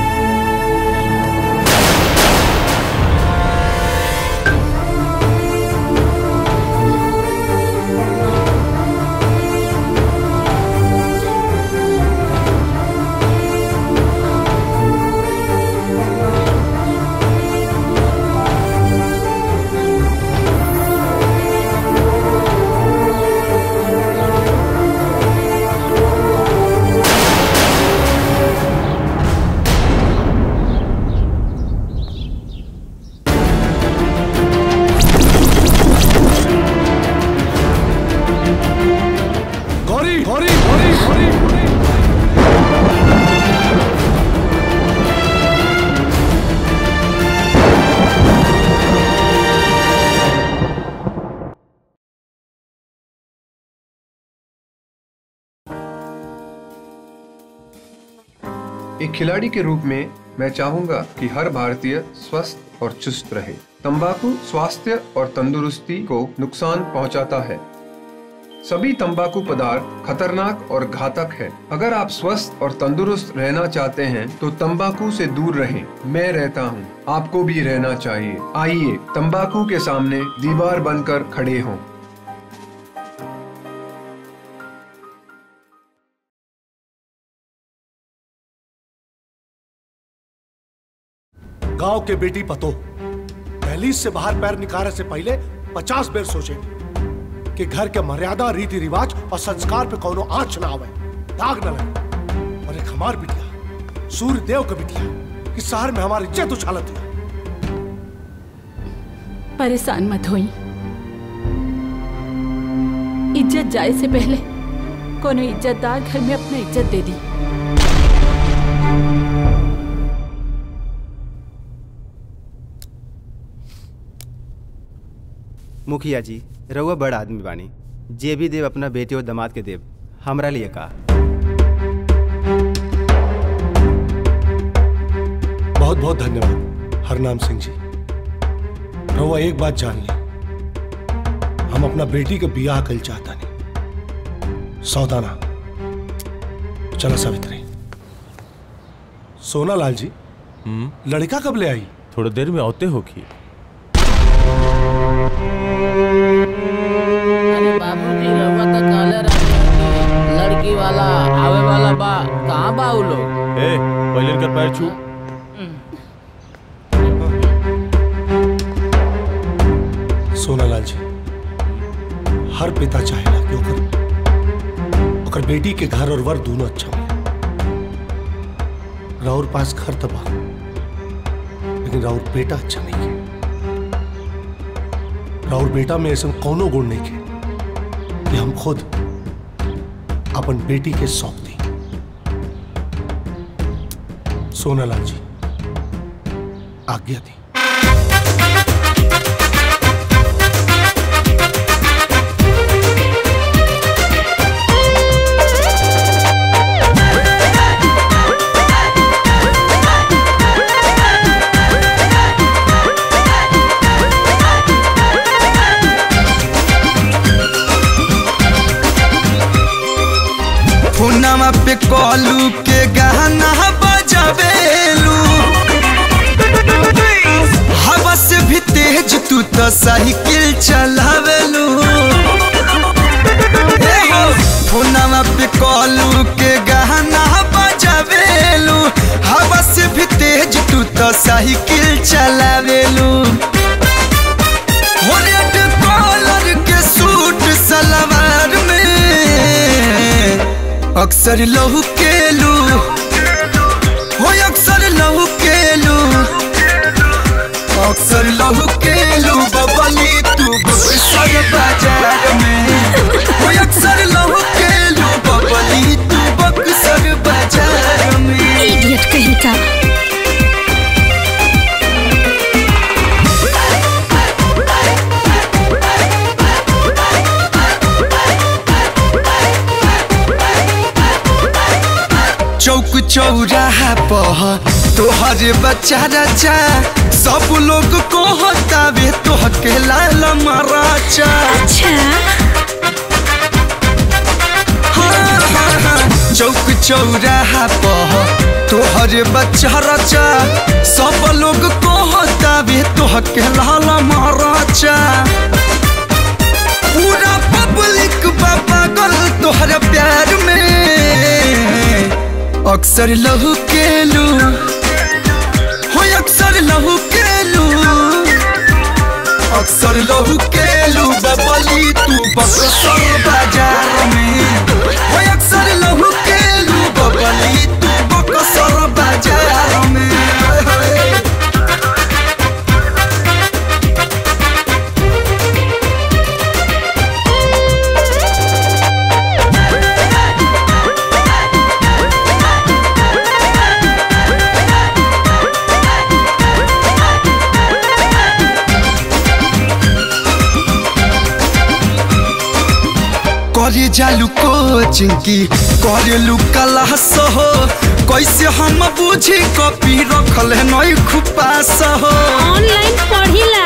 Gauri Gauri Gauri Gauri एक खिलाड़ी के रूप में मैं चाहूंगा कि हर भारतीय स्वस्थ और चुस्त रहे तंबाकू स्वास्थ्य और तंदुरुस्ती को नुकसान पहुंचाता है सभी तंबाकू पदार्थ खतरनाक और घातक है अगर आप स्वस्थ और तंदुरुस्त रहना चाहते हैं तो तंबाकू से दूर रहें मैं रहता हूं, आपको भी रहना चाहिए आइए तंबाकू के सामने दीवार बनकर खड़े हों गांव के बेटी पतो दहलीज से बाहर पैर निकालने से पहले पचास बेर सोचे कि घर के मर्यादा रीति रिवाज और संस्कार पे कोनो आंच ना आवे दाग न लगे और एक हमार बिटिया सूर्य देव का बिटिया कि शहर में हमारी इज्जत उछालत है परेशान मत होई इज्जत जाए से पहले कोनो इज्जतदार घर में अपना इज्जत दे दी मुखिया जी रउआ बड़ आदमी बानी जे भी देव अपना बेटे और दामाद के देव हमरा लिए का बहुत बहुत धन्यवाद हरनाम सिंह जी रहुआ एक बात जान ली हम अपना बेटी के बियाह कल चाहता नहीं सौदाना चलो सावित्री सोना लाल जी लड़का कब ले आई थोड़ी देर में आते होगी अरे बाबूजी रउआ तो काले रहे लड़की वाला आवे वाला बा कहाँ बा उ लोग ए पहले इनका पैर छू सोनालाल जी हर पिता चाहेला कि ओकर ओकर बेटी के घर और वर दोनों अच्छा मिले राउर पास घर तबा लेकिन राउर बेटा अच्छा नहीं है राउर बेटा में ऐसा कोनो गुण नहीं है कि हम खुद अपन बेटी के सौंप दी सोनालाल जी आज्ञा दी फोनवा पे कॉलू के गहना बजावेलू हवा से भी तेज तू तो साइकिल चलावेलू ए हो, फोनवा पे कॉलू के गहना बजावेलू हवा से भी तेज तू तो साइकिल चलावेलू हो रेड कॉलर के सूट सलवार में अक्सर लहू केलू हो अक्सर लहू केलू अक्सर लहू केलू बबली तू सर बाजार में हो अक्सर लहू केलू बबली तू बक्सर बाजार में इडियट कहीं का चौक चौराहा पह तोहरे बच्चा रचा सब लोग को हतावे तोह के लाल मराचा हाँ, हाँ, हाँ, चौक चौराहा पह तोहरे बच्चा रचा सब लोग को हतावे तोह के लाल मराचा पूरा पब्लिक बा पागल तोहरा प्यार में अक्सर लहू के लू हो अक्सर लहू के लू अक्सर लहू के लू बबली तू बक्सर बाजार में हो अक्सर लहू के लू बबली तू बक्सर बाजार में करे जालू कोचिंग की करे लू क्लास हो कैसे हम बुझी कॉपी रखल है नई खुपास हो ऑनलाइन पढ़िला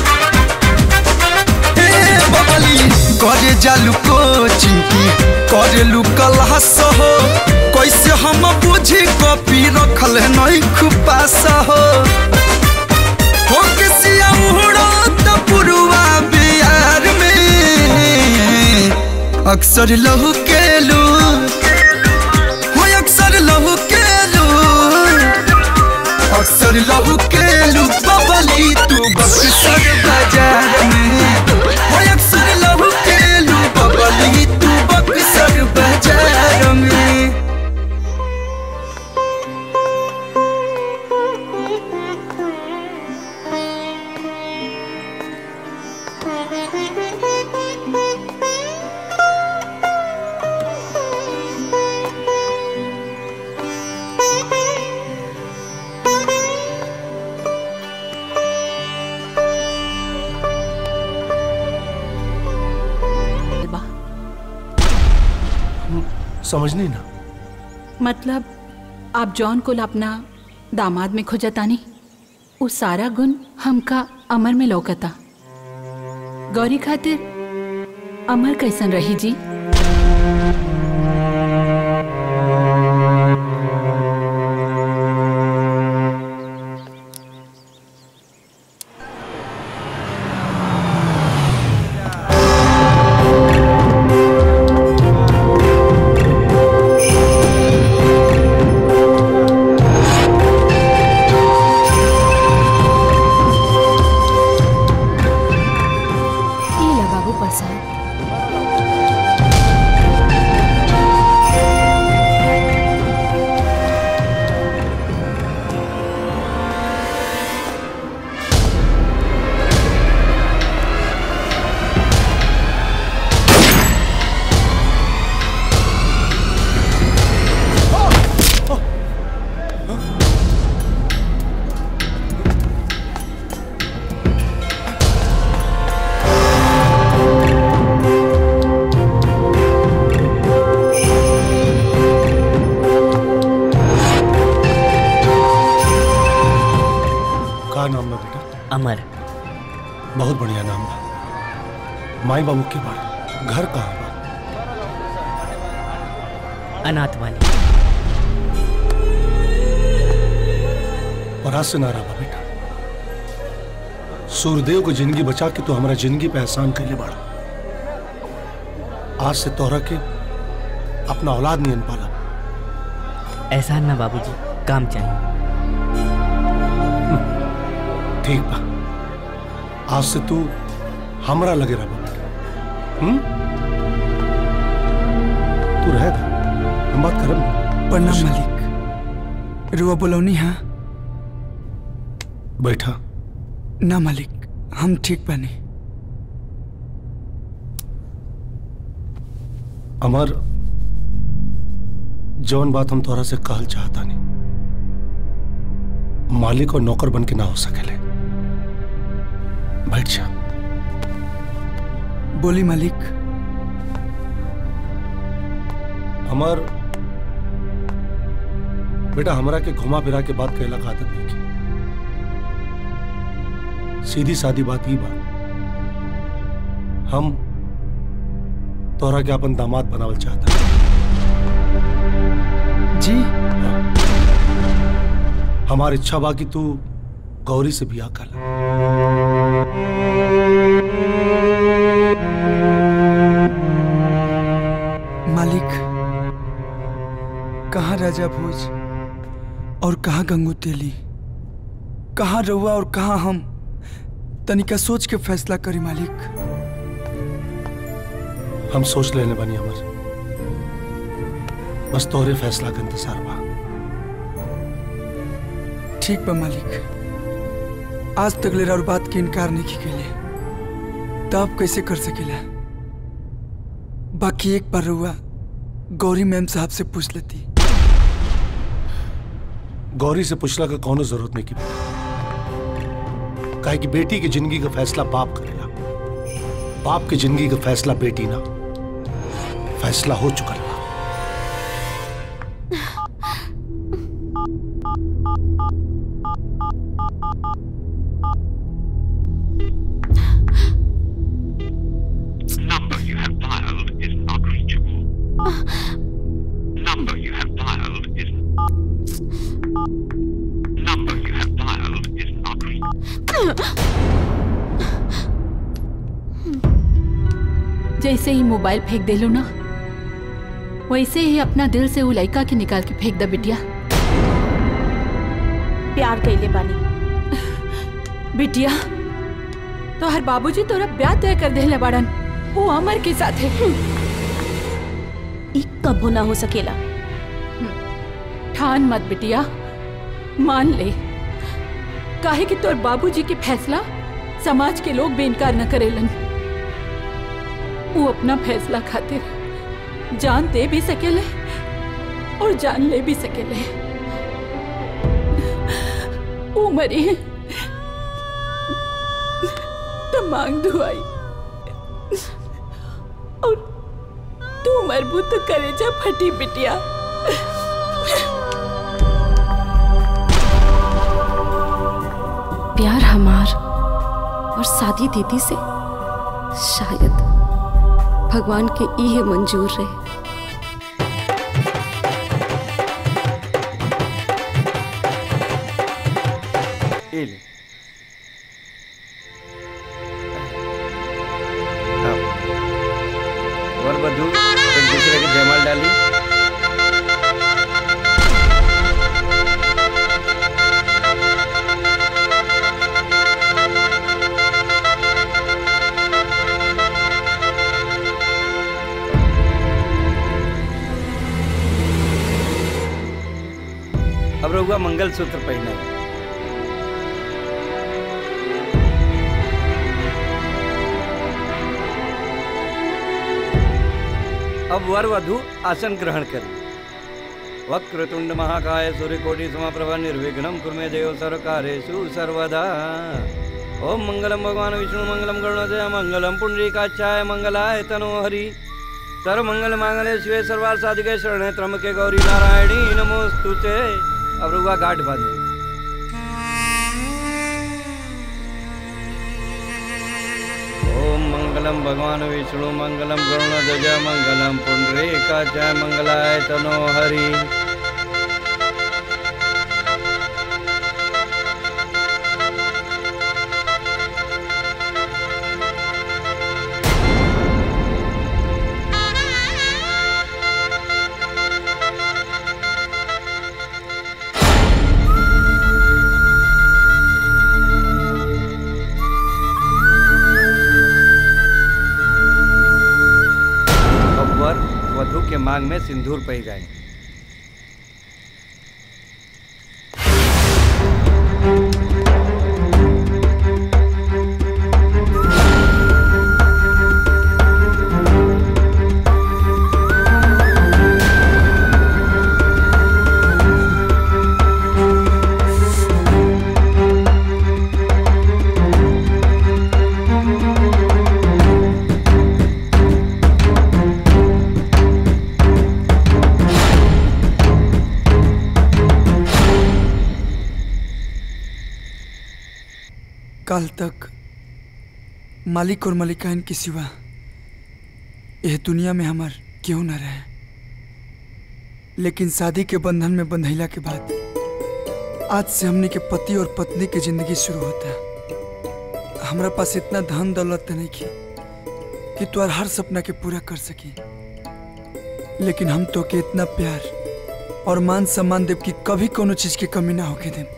ए बबली करे जालू कोचिंग की करे लू क्लास हो कैसे हम बुझी कॉपी रखल है नई खुपास हो हो किसिया उड़ो त पुरुआ बिहार में अक्सर लहू के लू हो अक्सर लहू के लू अक्सर लहू के लू बबली तू बक्सर बाजार में हो अक्सर लहू के लू बबली तू बक्सर बाजार में समझ नहीं ना मतलब आप जॉन को अपना दामाद में खोजतानी वो सारा गुण हमका अमर में लौकता गौरी खातिर अमर कैसन रही जी ये ला बाबू प्रसाद का नाम बा बेटा अमर बहुत बढ़िया नाम बा माई बाबू के बारे घर कहाँ बा अनाथ वाली और आज से ना रहा बेटा सूर्यदेव को जिंदगी बचा के तू हमारा जिंदगी पे एहसान कर ले बाड़ा आज से तोहरा के अपना औलाद नहीं पाला एहसान ना बाबूजी काम चाहिए ठीक बा आज से तू हमरा लगे रहा बेटा हम्म तू रहेगा हम बात करब प्रणाम मालिक रुआ बोलौनी हाँ बैठा ना मालिक हम ठीक बने अमर जौन बात हम तोरा से कहल चाहता नहीं मालिक और नौकर बन के ना हो सकेले बैठ जा बोली मालिक अमर बेटा हमरा के घुमा फिरा के बात कहला का आदत नहीं की सीधी सादी बात ही बात हम तोहरा के अपन दामाद बनावल चाहता जी हमार इच्छा बा कि तू गौरी से बियाह कर ला मालिक कहाँ राजा भोज और कहाँ गंगू तेली कहाँ रउआ और कहाँ हम तनिका सोच के फैसला करी मालिक हम सोच लेने बनी अमर बस तोहरे फैसला का इंतजार बा ठीक बा मालिक आज तक ले और बात के इनकार नहीं की कैले तब कैसे कर सकेला बाकी एक बार रुआ गौरी मैम साहब से पूछ लेती गौरी से पूछला का कौनो जरूरत नहीं की काहे कि बेटी की जिंदगी का फैसला बाप करेगा बाप की जिंदगी का फैसला बेटी ना फैसला हो चुका है Number you have dialed is not reachable. Number you have dialed is Number you have dialed is not जैसे ही मोबाइल फेंक दे लो ना वैसे ही अपना दिल से वो लड़का के निकाल के फेंक दा बिटिया प्यार कैले बानी बिटिया तो हर बाबूजी तोरा ब्याह तय कर देले बाड़न वो अमर के साथ है ई कबो ना हो सकेला ठान मत बिटिया मान ले काहे कि तोर बाबूजी के फैसला समाज के लोग भी इनकार न करेलन वो अपना फैसला खातिर जान दे भी सकेले और जान ले भी सकेले वो मरी तो मांग दुआई और तू मरबू तो करेजा फटी बिटिया प्यार हमार और शादी दीदी से शायद भगवान के इहे मंजूर रहे ये ले। हाँ। वर वधू एक दूसरे के जयमाल डाली अब रहुआ मंगल सूत्र पहना अब वर वधु आसन ग्रहण करें वक्रतुंड महाकाय सूर्यकोटि समप्रभ निर्विघ्नं कुर्मे देव सर्वकारेषु सर्वदा ओम मंगलम भगवान विष्णु मंगलम गरुणजय मंगलम पुंडरीकाक्षाय मंगलाय तनो हरि सर्वमंगल मांगल्ये शिवे सर्वार्थ साधिके शरणे त्र्यंबके गौरी नारायणी नमोस्तुते अब रुआ घाट बांधे ओम मंगलम भगवान विष्णु मंगलम गरुणध्वज मंगलम पुंडरीकाक्षाय मंगलाय तनो हरि अब वर वधु के मांग में सिंदूर पहिराए काल तक मालिक और मलिकाइन के सिवा यह दुनिया में हमार क्यों न रहे लेकिन शादी के बंधन में बंधैला के बाद आज से हमने के पति और पत्नी की जिंदगी शुरू होता है हमारा पास इतना धन दौलत तो नहीं की कि तुम्हार हर सपना के पूरा कर सकी लेकिन हम तो के इतना प्यार और मान सम्मान देव कि कभी कोनो चीज की कमी ना होके देम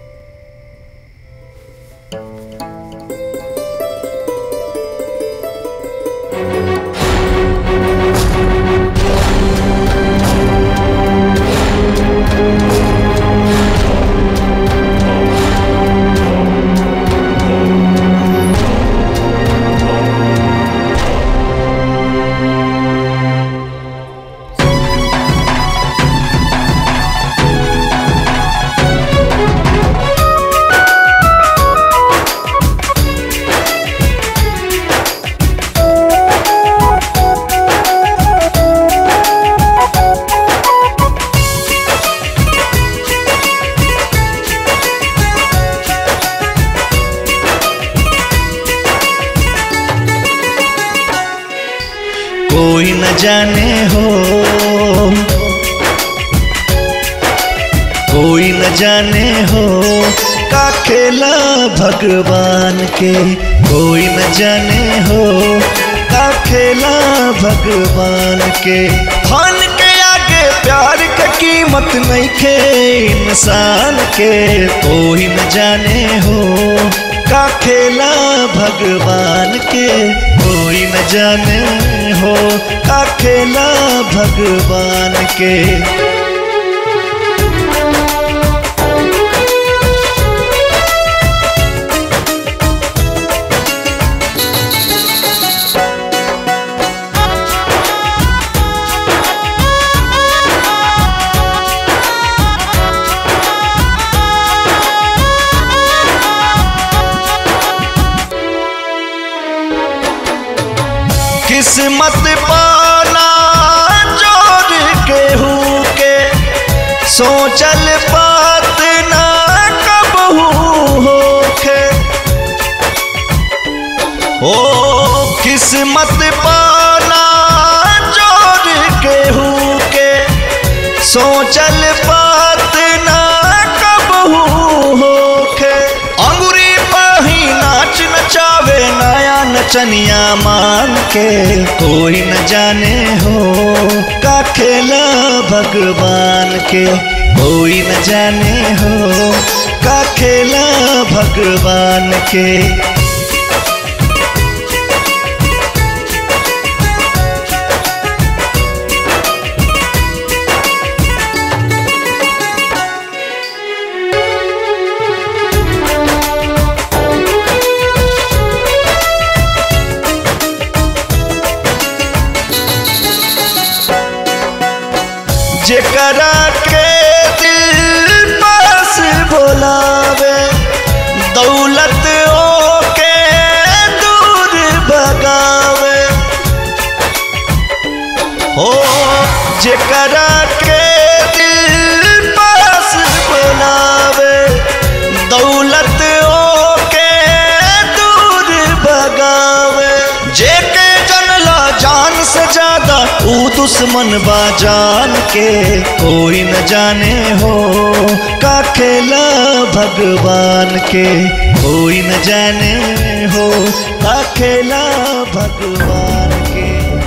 कोई न जाने हो कोई न जाने हो का खेला भगवान के कोई न जाने हो का खेला भगवान के धन के आगे प्यार के कीमत नहीं खे इंसान के कोई न जाने हो का खेला भगवान के कोई न जाने हो का खेला भगवान के किस्मत पाना जोड़ के हूँ के सोचल बात ना कब होखे ओ किस्मत पाना जोड़ के हूँ के सोचल बात ना कब होखे अंगुरी पही नाच नचावे नया नचनिया मान के कोई न जाने हो का खेला भगवान के कोई न जाने हो का खेला भगवान के जेकरा के दिल पास बोलावे दौलत ओके दूर भगावे हो जेकरा के दिल पास बोलावे दौलत ओके दूर भगावे जेके जनला जान से ज्यादा ऊ दुश्मन बा जान के कोई न जाने हो का खेला भगवान के कोई न जाने हो का खेला भगवान के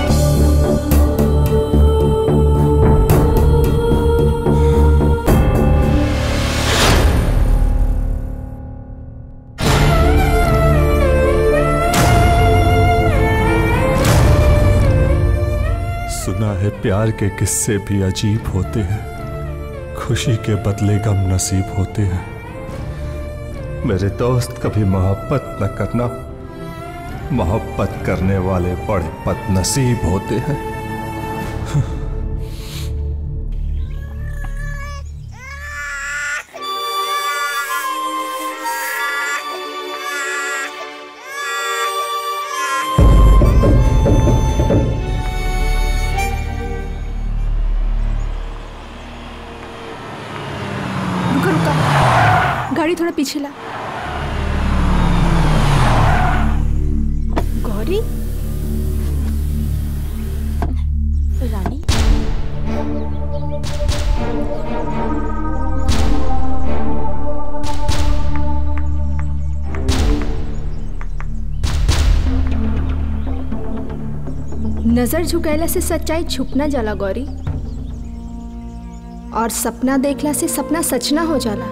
सुना है प्यार के किस्से भी अजीब होते हैं खुशी के बदले गम नसीब होते हैं मेरे दोस्त कभी मोहब्बत न करना मोहब्बत करने वाले बड़े बदनसीब होते हैं रुका रुका गाड़ी थोड़ा पीछे ला गौरी रानी नजर झुकैला से सच्चाई छुप ना जाला गौरी और सपना देखला से सपना सच ना हो जाला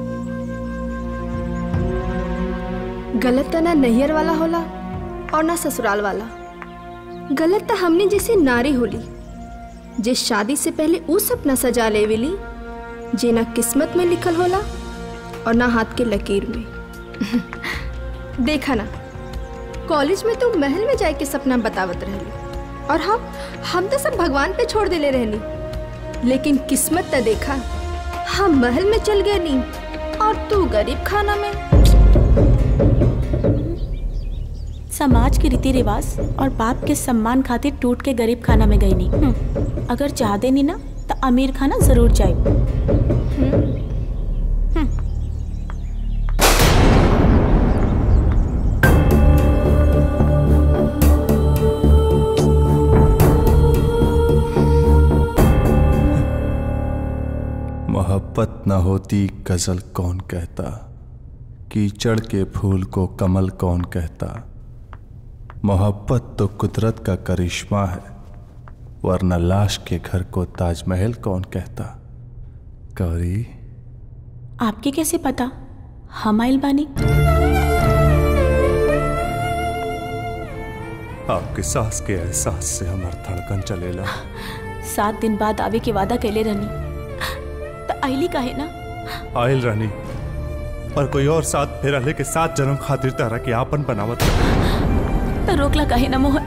गलत तो ना नैहर वाला होला और ना ससुराल वाला गलत तो हमने जैसे नारी होली जे शादी से पहले ऊ सपना सजा लेवेली जे ना किस्मत में लिखल होला और ना हाथ के लकीर में देखा ना कॉलेज में तो महल में जाए के सपना बतावत रहली और हम हम तो सब भगवान पे छोड़ देले रहली लेकिन किस्मत तो देखा हम महल में चल गए नी और तू गरीब खाना में समाज के रीति रिवाज और बाप के सम्मान खातिर टूट के गरीब खाना में गई नहीं अगर चाह दे नहीं ना तो अमीर खाना जरूर जाए मोहब्बत न होती गजल कौन कहता कीचड़ के फूल को कमल कौन कहता मोहब्बत तो कुदरत का करिश्मा है वरना लाश के घर को ताजमहल कौन कहता गौरी आपके कैसे पता हम आइल बानी आपके सांस के एहसास से हमार धड़कन चलेला सात दिन बाद आवे के वादा कैले रहनी तो आइली काहे ना आयल रानी और कोई और साथ फेरा लेके सात जन्म खातिर तारा के आपन बनावत तो रोकला काहे ना मोहन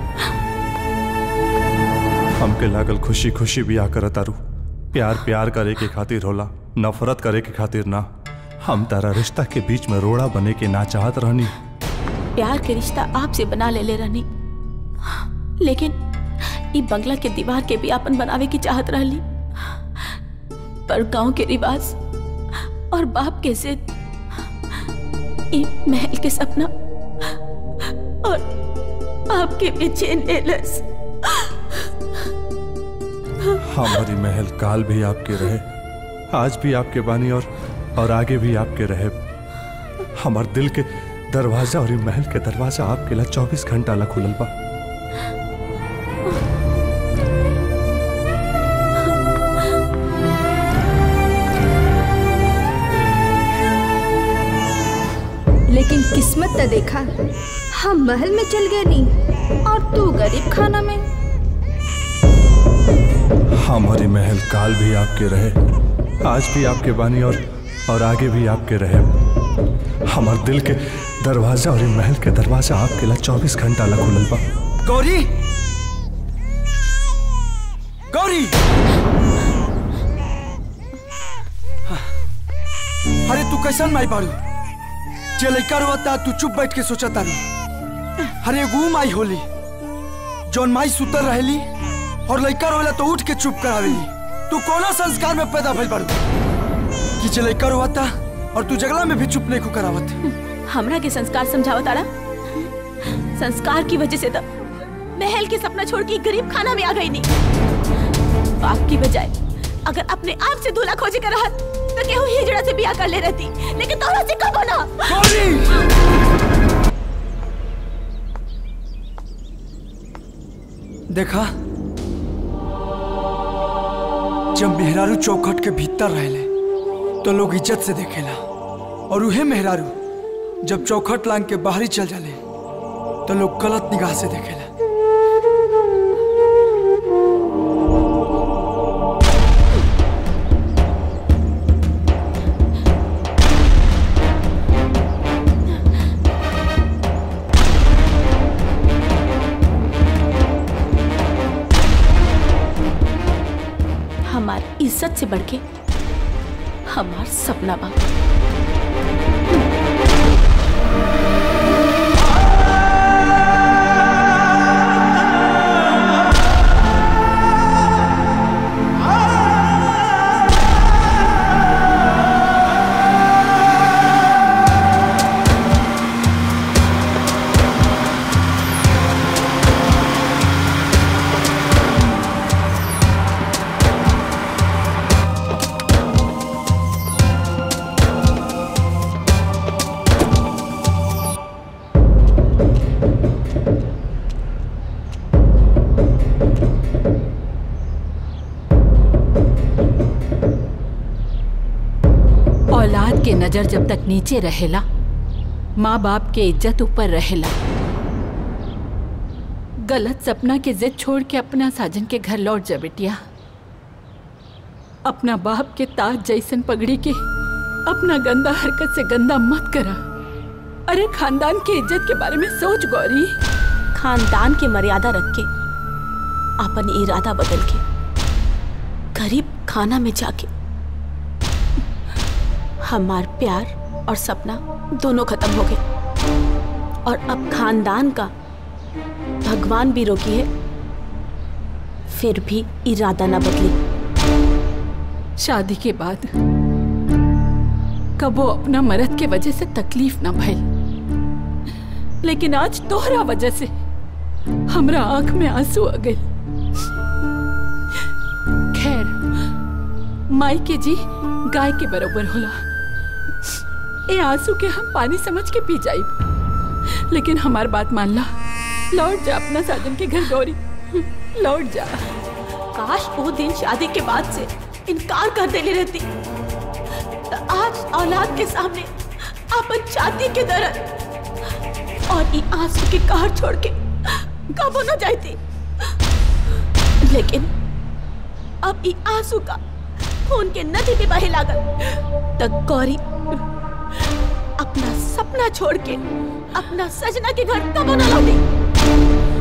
हमके लागल खुशी खुशी बियाह करत तारू प्यार प्यार करे के खातिर होला नफरत करे के खातिर ना हम तारा रिश्ता के बीच में रोड़ा बने के ना चाहत रहनी प्यार के रिश्ता आपसे बना ले ले रहनी लेकिन ई बंगला के दीवार के भी आपन बनावे की चाहत रहली पर गांव के रिवाज और बाप के जिद ई महल के सपना और आपके बेचैन एलस हमारी महल काल भी आपके रहे आज भी आपके बानी और और आगे भी आपके रहे हमार दिल के दरवाजा और ई महल के दरवाजा आपके ला चौबीस घंटा ला खुलल बा लेकिन किस्मत तो देखा हम महल में चल गए नी और तू गरीब खाना में हमारी महल काल भी आपके रहे आज भी आपके बानी और और आगे भी आपके रहे हमार दिल के दरवाजा और ई महल के दरवाजा आपके ला चौबीस घंटा ला खुलल बा गौरी गौरी अरे तू कैसन माई बाड़ू जे लइका रोता तू चुप बैठ के सोचा तारू अरे एगो माई होली जौन माई सुतर रहेली और लइका रोवेला तो उठ के चुप करावेली तू कौना संस्कार में पैदा भइल बाड़ू कि जे लइका रोता और तू जगला में भी चुप नहीं को करावत हमरा के संस्कार समझावत आड़ा संस्कार की वजह से तो महल के सपना छोड़ के गरीब खाना में आ गई नहीं बाप की बजाय अगर अपने आप से दूल्हा खोजे कर रहा तो केहू हिजड़ा से ब्याह कर ले रहती लेकिन तोहरा से कब होना देखा जब मेहरारू चौखट के भीतर रहले तो लोग इज्जत से देखेला और उहे मेहरारू जब चौखट लांग के बाहरी चल जाले तो लोग गलत निगाह से देखेला हमार इज्जत से बढ़ के हमार सपना बा के नजर जब तक नीचे रहेला माँ बाप के इज्जत ऊपर रहेला गलत सपना के जिद छोड़ के अपना साजन के घर लौट जा बेटिया अपना बाप के ताज जैसन पगड़ी के अपना गंदा हरकत से गंदा मत करा अरे खानदान की इज्जत के बारे में सोच गौरी खानदान की मर्यादा रख के अपन इरादा बदल के गरीब खाना में जाके हमार प्यार और सपना दोनों खत्म हो गए और अब खानदान का भगवान भी रोकी है फिर भी इरादा ना बदली शादी के बाद कबो अपना मर्द के वजह से तकलीफ ना भइल लेकिन आज तोहरा वजह से हमरा आंख में आंसू आ गए खैर माई के जी गाय के बराबर होला ए आंसू के हम पानी समझ के पी जाइब लेकिन हमार बात मान ला लौट जा अपना साजन के घर गौरी लौट जा काश वो दिन शादी के बाद से इनकार कर देने रहती तो आज औलाद के सामने अपन छाती के दर्द और ये आंसू की कार छोड़ के कब न जाती लेकिन अब ये आंसू का खून के नदी में बहे लागल तो गौरी अपना सपना छोड़ के अपना सजना के घर कब न लौटी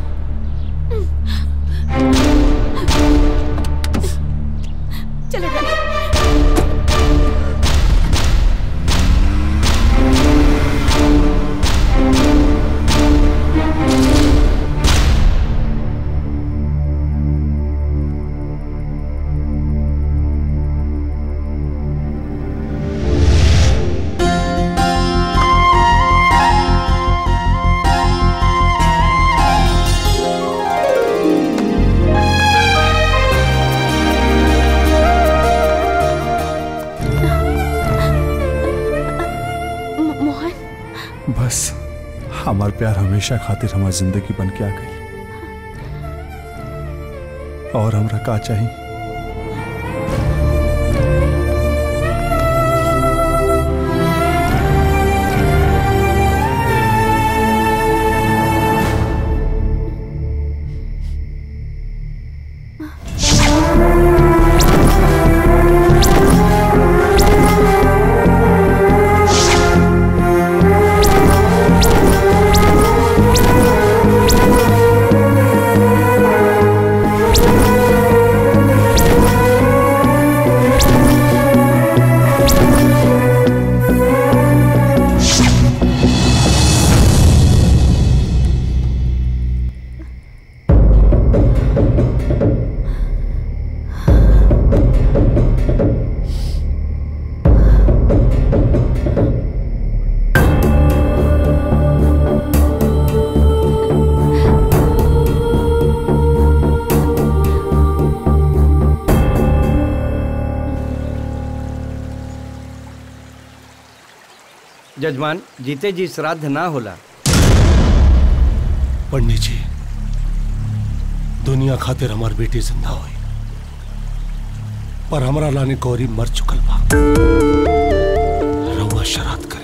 चलो चलो मोहन बस हमार प्यार हमेशा खातिर हमार जिंदगी बन के आ गई और हमरा का चाहिए जजमान जीते जी श्राद्ध ना होला पंडित जी दुनिया खातिर हमार बेटी जिंदा हुई पर हमरा लाने गौरी मर चुकल बा रउआ श्राद्ध करी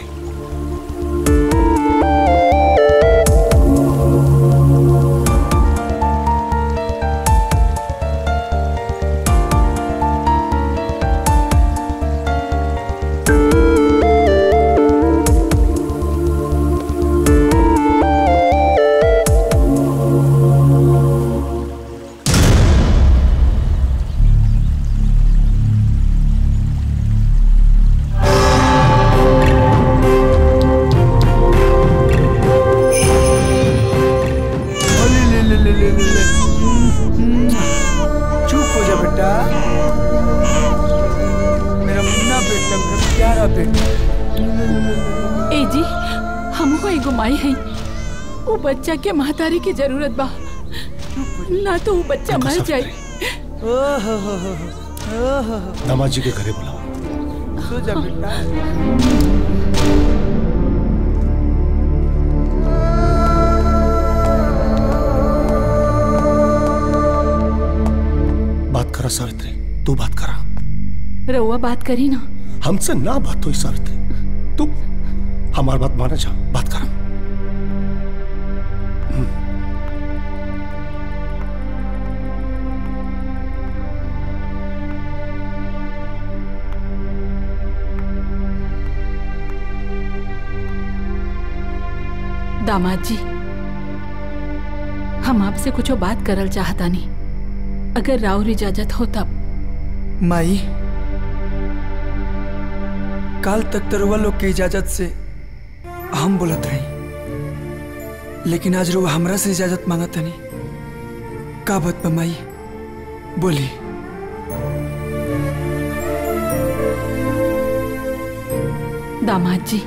ले ले ले ले ले ले ले चुप हो जा बेटा मेरा मुन्ना बेटा मेरा प्यारा बेटा ए जी हमको एगो माई है वो बच्चा के महतारी की जरूरत बा ना तो वो बच्चा मर जाए दामाद जी के घरे बुलाओ सो जा बेटा बात करा सावित्री तू बात करा रउआ बात करी ना हमसे ना बात हुई शर्त तू हमारी बात माने जा बात कर दामाद जी हम आपसे कुछ बात करल चाहता नहीं अगर राउर इजाजत हो तब माई काल तक तरुआ लोग के इजाजत से हम बोलत रही लेकिन आज रुआ हमरा से इजाजत मांगत नहीं का बात बा माई बोली दामाद जी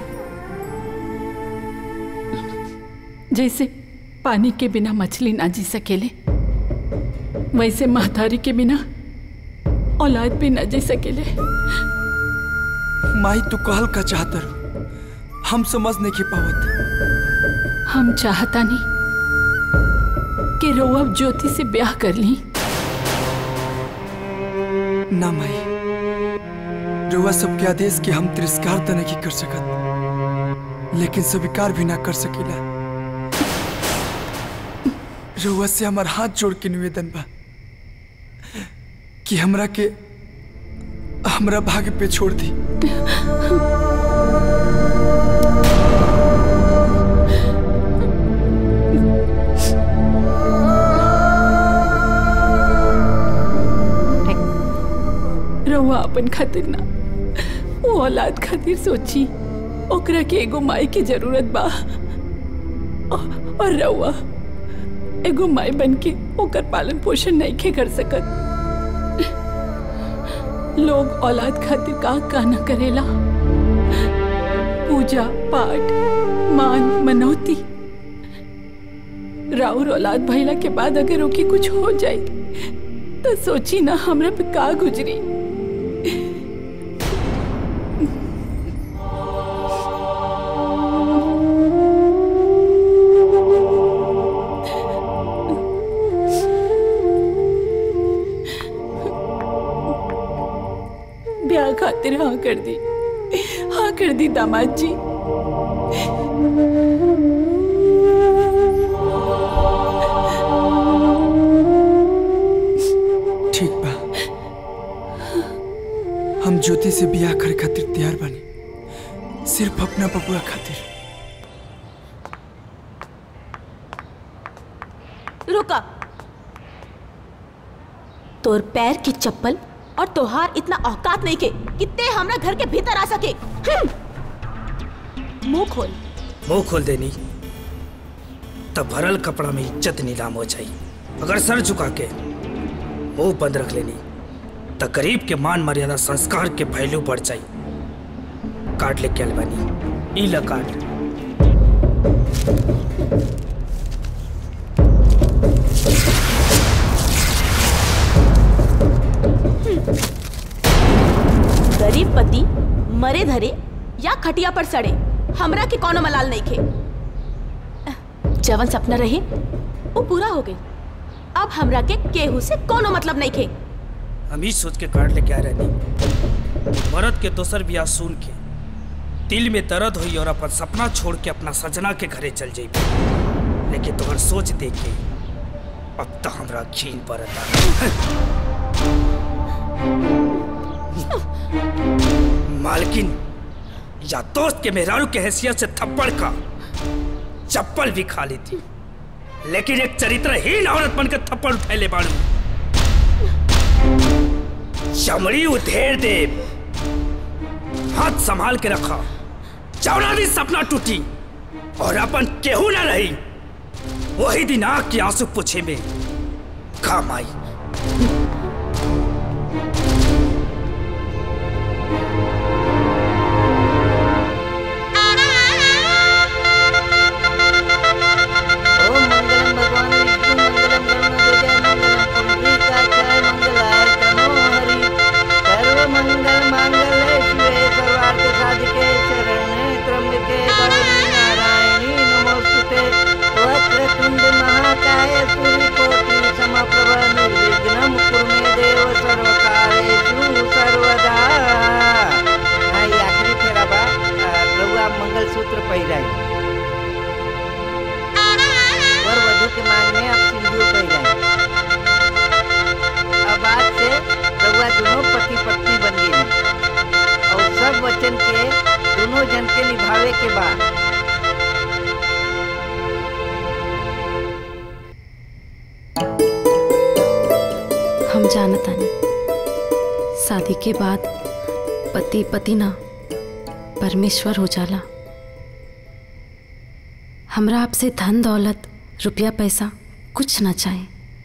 जैसे पानी के बिना मछली ना जी सकेले वैसे महतारी के बिना औलाद भी ना जी सकेले माई तू कहल का चाहतर हम समझ नहीं के पावत हम चाहता नहीं कि रोआ ज्योति से ब्याह कर ली ना माई रुआ सबके आदेश के हम तिरस्कार तो नहीं कर सकत लेकिन स्वीकार भी ना कर सकीला रुआ से हमार हाथ जोड़ के निवेदन बा कि हमरा के हमरा भाग्य पे छोड़ दी रहुआ अपन खातिर ना वो औलाद खातिर सोची ओकरा के एगो माई की जरूरत बा औ- और रहुआ एगो माई बन के ओकर पालन पोषण नहीं खे कर सकत लोग औलाद खातिर का का न करेला पूजा पाठ मान मनौती राउर औलाद भइला के बाद अगर ओके कुछ हो जाए तो सोची ना हमरा पे का गुजरी ब्याह खातिर हाँ कर दी हाँ कर दी दामाद जी ठीक बा हम ज्योति से बियाह करे खातिर तैयार बानी सिर्फ अपना बबुआ खातिर रुका तोर पैर की चप्पल और तोहार इतना औकात नहीं के कितने हमरा घर के भीतर आ सके हम्म। मुंह खोल मुंह खोल देनी तब भरल कपड़ा में इज्जत नीलाम हो जाई अगर सर झुका के मुंह बंद रख लेनी तो गरीब के मान मर्यादा संस्कार के पहलू बढ़ जाई काट ले के अलबानी ई ला काट गरीब पति मरे धरे या खटिया पर सड़े हमरा के कोनो मलाल नहीं खे जवन सपना रहे वो पूरा हो गई अब हमरा के केहू से कोनो मतलब नहीं खे हम ही सोच के काट लेके आ रहनी मरद के दोसर बियाह सुन के दिल में दर्द हुई और अपन सपना छोड़ के अपना सजना के घरे चल जाई लेकिन तुम्हार सोच देख के अब तो हमरा घीन पड़ता मालकिन या दोस्त के मेहरारू के हैसियत से थप्पड़ का चप्पल भी खा ली थी लेकिन एक चरित्रहीन औरत बनकर थप्पड़ फैले बाड़ू चमड़ी उधेर दे हाथ संभाल के रखा चौड़ा दिन सपना टूटी और अपन केहू ना रही वही दिन आग के आंसू पूछे में काम आई ओम मंगलम भगवान विष्णु मंगलम गरुणध्वज मंगलम पुंडरीकाक्षाय मंगलाय तनो हरि सर्व मंगल मांगल्ये शिवे सर्वार्थ साधिके शरण्ये त्र्यंबके गौरी नारायणी नमोस्तुते वक्रतुंड महाकाय सूर्यकोटि समप्रभ निर्विघ्नं दोनों जन के निभावे के बा हम जानता नहीं शादी के बाद पति पति ना परमेश्वर हो जाला हमरा आपसे धन दौलत रुपया पैसा कुछ ना चाहे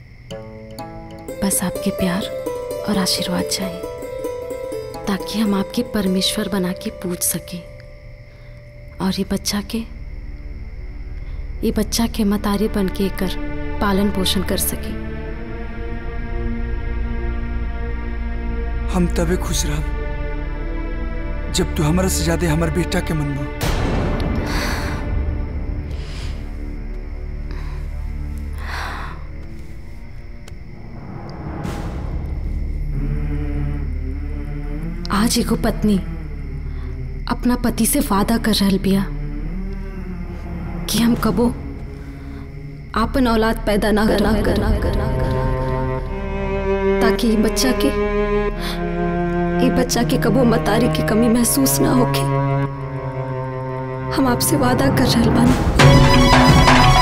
बस आपके प्यार और आशीर्वाद चाहिए ताकि हम आपके परमेश्वर बना के पूछ सके और ये बच्चा के ये बच्चा के मतारी बन के कर पालन पोषण कर सके हम तबे खुश रह जब तू हमारा से ज्यादा हमारे बेटा के मन में आज एगो पत्नी अपना पति से वादा कर रहल बिया कि हम कबो आपन औलाद पैदा ना करना करना करना ताकि ये बच्चा के ये बच्चा के कबो मतारी की कमी महसूस ना होके हम आपसे वादा कर रहल बानी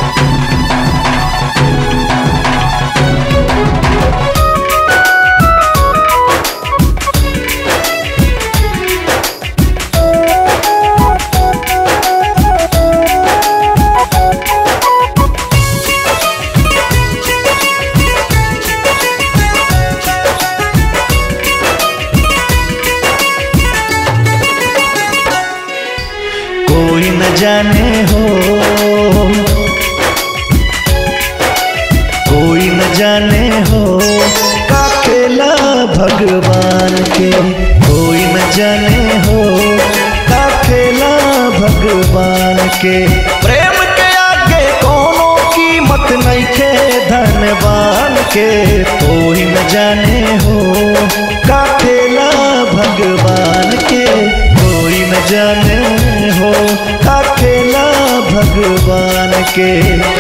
कोई न जाने हो कोई न जाने हो का खेला भगवान के कोई न जाने हो का खेला भगवान के प्रेम के आगे कोनो कीमत नहीं खे धनवान के कोई न जाने हो का खेला भगवान के कोई न जाने हो का खेला भगवान के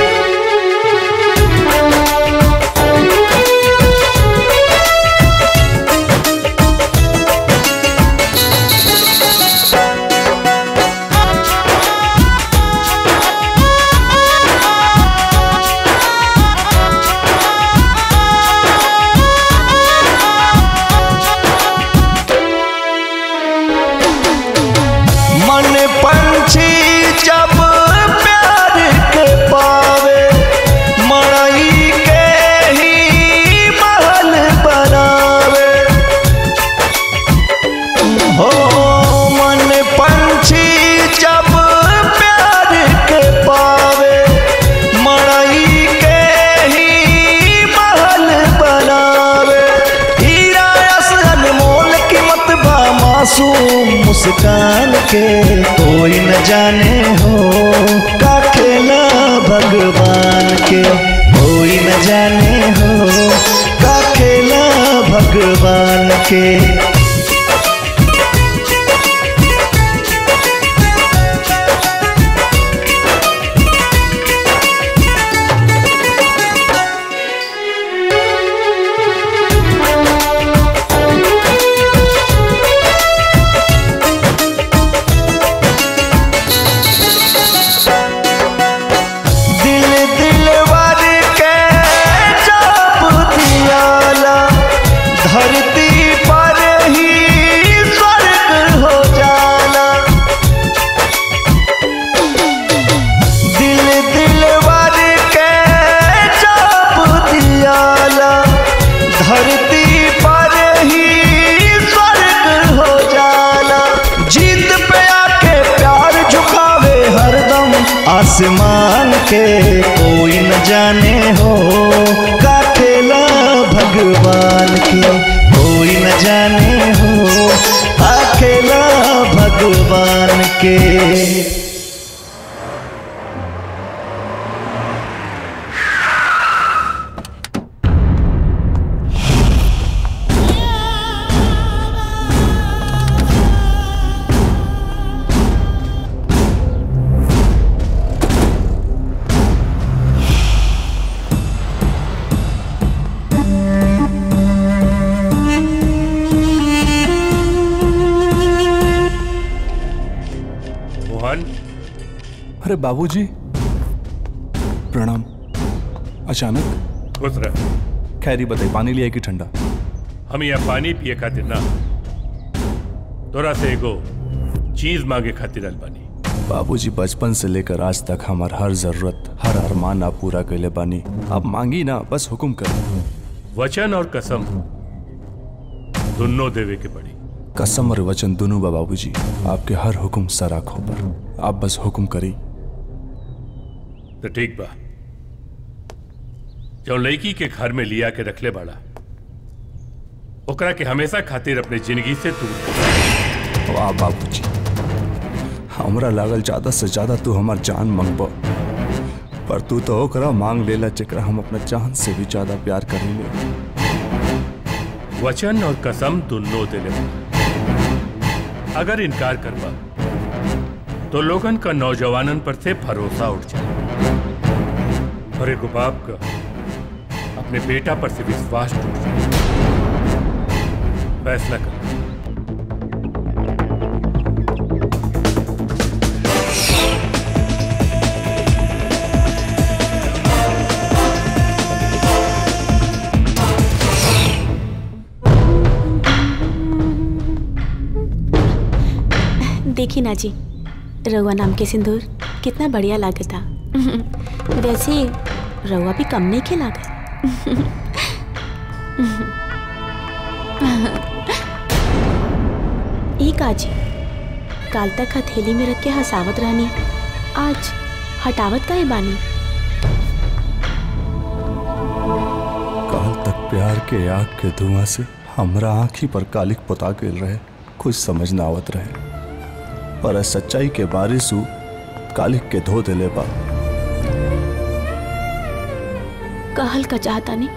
मन पंछी जब प्यार के पावे मड़ई के ही महल बनावे हो मन पंछी जब प्यार के पावे मड़ई के ही महल बनावे हीरा अस अनमोल कीमत बा मासूम मुस्कान के कोई न जाने हो का खेला भगवान के कोई न जाने हो का खेला भगवान के दिल दिलवर के चाप दियाला धरती पर ही स्वर्ग हो जाला दिल दिलवर के चाप दियाला धरती पर ही स्वर्ग हो जाला जीत पे आके प्यार झुकावे हरदम आसमान के कोई न जाने हो का खेला भगवान के कोई न जाने हो का खेला भगवान के मोहन अरे बाबूजी प्रणाम अचानक खुश रह खैरी बताई पानी लिया कि ठंडा हम यहाँ पानी पिए खातिर ना तोरा से एगो चीज मांगे खातिर आइल बानी बाबूजी बचपन से लेकर आज तक हमार हर जरूरत हर अरमान आप पूरा कैले बानी आप मांगी ना बस हुक्म कर वचन और कसम दोनों देवे के पड़ी कसम और वचन दोनों बा बाबूजी आपके हर हुक्म सर आंखों पर आप बस हुक्म करी तो ठीक बा जो लड़की के घर में लिया के रखले बाड़ा ओकरा के हमेशा खातिर अपने जिंदगी से दूर कर। वाह बाबूजी हमरा लागल ज्यादा से ज्यादा तू हमार जान मंगब पर तू तो ओकरा मांग लेला जेकरा हम अपना जान से भी ज्यादा प्यार करेंगे वचन और कसम दोनों देले बा अगर इनकार करबा तो लोगन का नौजवानन पर से भरोसा उठ जाए और एगो बाप का अपने बेटा पर से विश्वास टूट जाए फैसला कर देखी ना जी रउआ नाम के सिंदूर कितना बढ़िया लागता वैसे रउआ भी कम नहीं खेला एक आज काल तक हथेली में रख के हंसावत रहनी आज हटावत का बानी काल तक प्यार के आग के धुआं से हमरा आंखी पर कालिक पोता गेल रहे कुछ समझ ना आवत रहे पर सच्चाई के बारिश उ कालिक के धो देले बा कहल का चाहता नहीं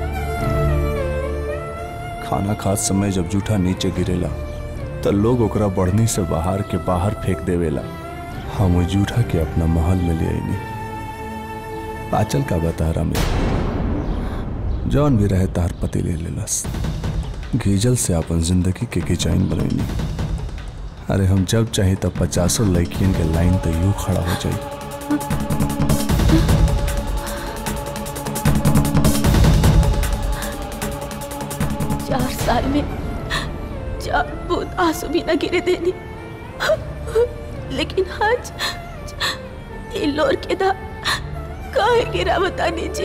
खाना खात समय जब जूठा नीचे गिरेला तो लोग ओकरा बढ़नी से बाहर के बाहर फेंक देवेला हम वो जूठा के अपना महल में ले आईनी आचल का बतारा में जौन भी रहे तार पति ले लेलस गीजल से अपन जिंदगी के डिजाइन बनैनी अरे हम जब चाहे तब पचासों लड़कियन के लाइन तो यूं खड़ा हो जाई चार साल में चार बूंद आंसू भी न गिरे देनी लेकिन आज ये लोर के दा काहे गिरा बतानी जी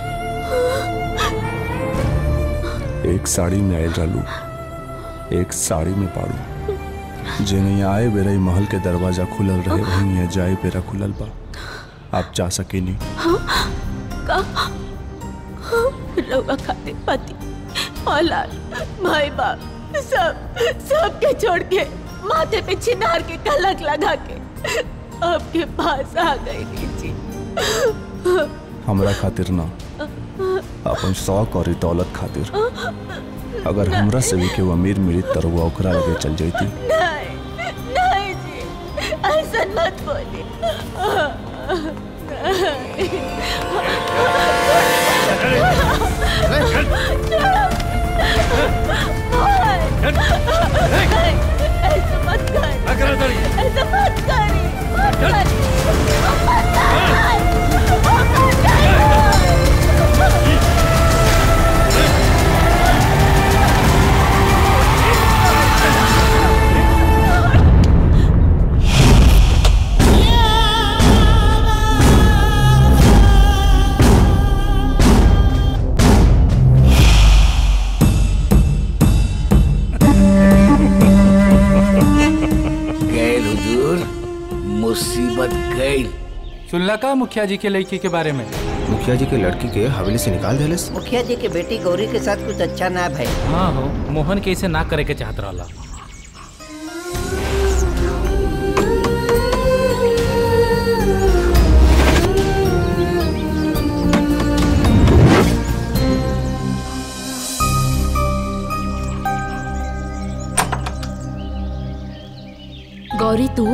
एक साड़ी में आयल रहलू एक साड़ी में पाड़ू जे नहीं आए बेरई महल के दरवाजा खुलल रहे वहीं यहाँ जाए बेरा खुलल बा आप जा सके नहीं हाँ का रउआ खातिर पति औलाद भाई बाप सब सब के छोड़ के माथे पे चिनार के कलक लगा के आपके पास आ गई जी हमरा खातिर ना अपन शौक और दौलत खातिर अगर हमरा से भी केहू अमीर मिली तो वो ओकरा लगे चल जाती नहीं नहीं जी ऐसा मत बोली ऐसा मत कर ऐसा मत कर मत कर गैल हुजूर मुसीबत गैल सुनला का मुखिया जी के लड़की के बारे में मुखिया जी के लड़की के हवेली से निकाल देले मुखिया जी के बेटी गौरी के साथ कुछ अच्छा ना भाई हाँ हो मोहन के इसे ना करे के चाहत रहला गौरी तू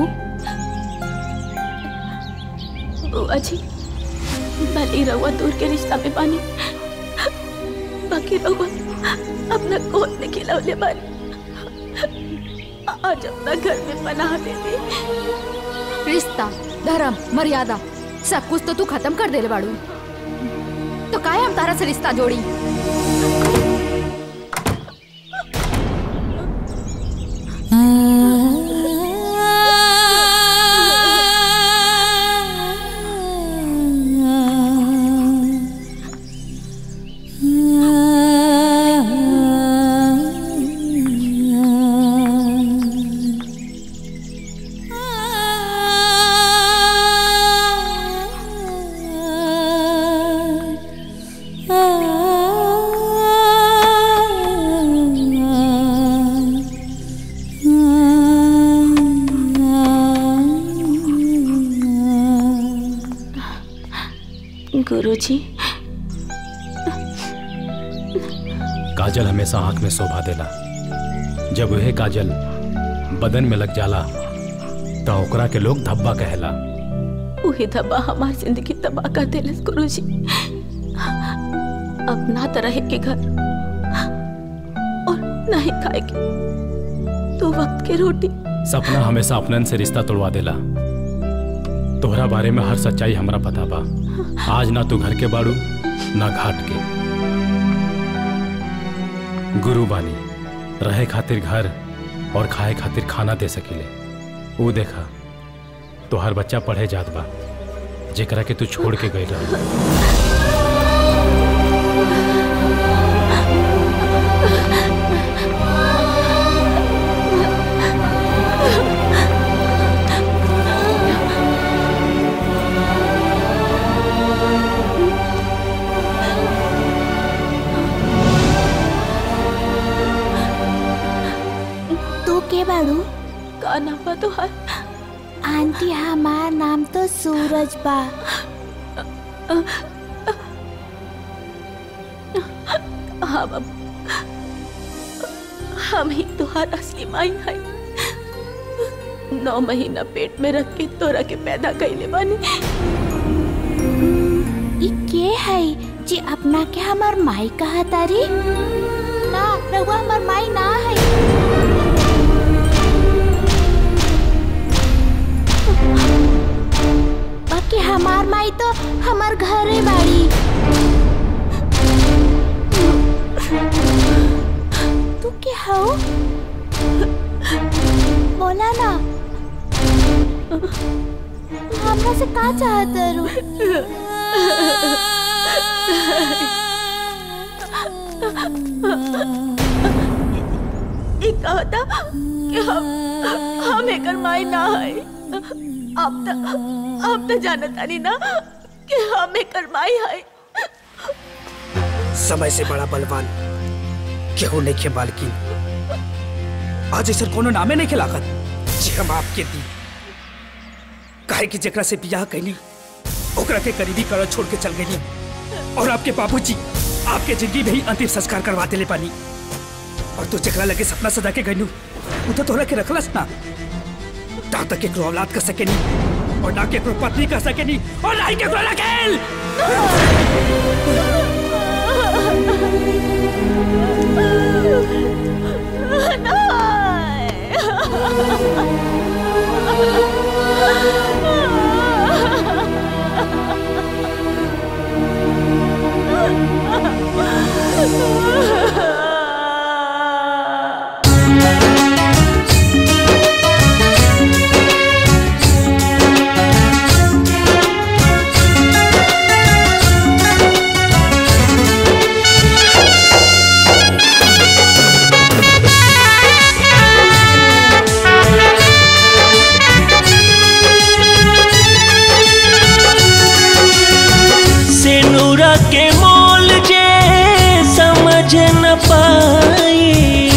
बुआ जी भले रहुआ दूर के रिश्ता में बानी बाकी रहुआ अपना गोद में खिलौले बानी आज अपना घर में पनाह दे दे रिश्ता धर्म मर्यादा सब कुछ तो तू खत्म कर देले बाड़ू तो काहे हम तारा से रिश्ता जोड़ी गुरुजी काजल हमेशा आंख में शोभा देला जब वह काजल बदन में लग जाला तो ओकरा के लोग धब्बा कहेला वही दबा हमारी जिंदगी तबाह कर देले गुरुजी अब ना तो रहे के घर और ना ही खाए के दो वक्त की रोटी सपना हमेशा अपनन से रिश्ता तोड़वा देला तोहरा बारे में हर सच्चाई हमरा पता बा आज ना तू घर के बाड़ू ना घाट के गुरु बानी रहे खातिर घर और खाए खातिर खाना दे सकीले वो देखा तो हर बच्चा पढ़े जात बा जेकरा के तू छोड़ के गई रहा तू के बाड़ू का नाम बा तुहार आंटी हमार नाम तो सूरज बा हाँ बाबू हम ही तुहार असली माई है नौ महीना पेट में रख के तोरा के पैदा कैले बानी ई के है जी अपना के हमार माई कहा तारी ना रहुआ हमार माई ना है बाकी हमार माई तो हमार घरे बाड़ी तू के हो बोला ना हमरा से का चाहत रू ई कहता कि हम हम एकर माई ना है अब त अब त जानता नहीं ना कि हम एकर माई है समय से बड़ा बलवान केहू नहीं खे बालकिन आज ऐसा कोनो नामे नहीं खिलाकत जी हम आपके दी काहे कि जेकरा से बियाह कैली ओकरा के करीबी कर छोड़ के चल गई और आपके बाबूजी आपके जिंदगी में ही अंतिम संस्कार करवा देले पानी और तू जेकरा लगे सपना सजा के गईलू वो तो तोहरा के रखलस ना ता तक केकरो औलाद कर सके नहीं और ना केकरो पत्नी कर सके नहीं और ना ही केकरो रखेल सिनुरा के मोल जे समझ न पाई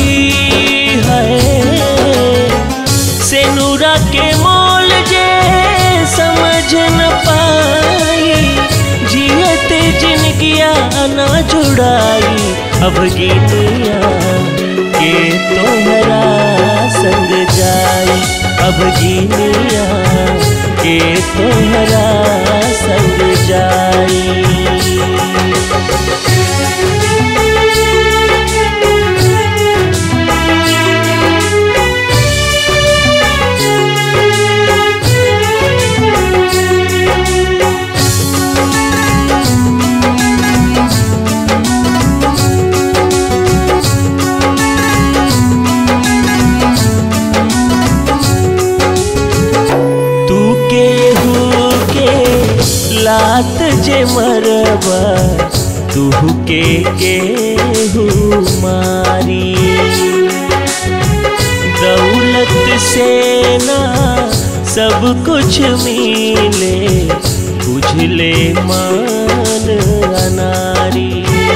है सिनुरा के मोल जे समझ न पाई जियत जिनगिया न जुड़ाई अब गिनिया के तोहरा संग जाई अब गिनिया के तोहरा संग जाई लात जे मरबा तू के केहू मारी दौलत से ना सब कुछ मिले बुझले मान अनारी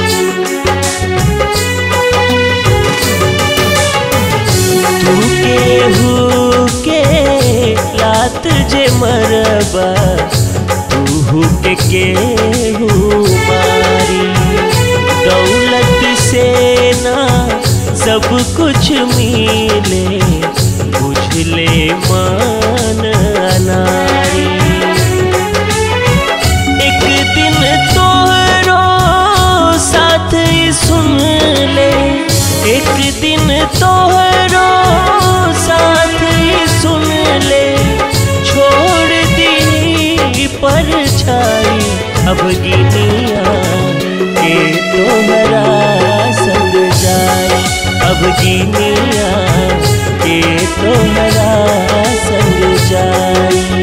तू केहू के लात जे मरबा तू के केहू मारी दौलत से ना सब कुछ मिले बुझले मान अनारी एक दिन तोहरो साथ ही सुन ले एक दिन तोहरो साथ ही सुन ले छोड़ दी पर छाई अब गिनिया के तोहरा संग जाए अब गिनिया के तोहरा संग जाए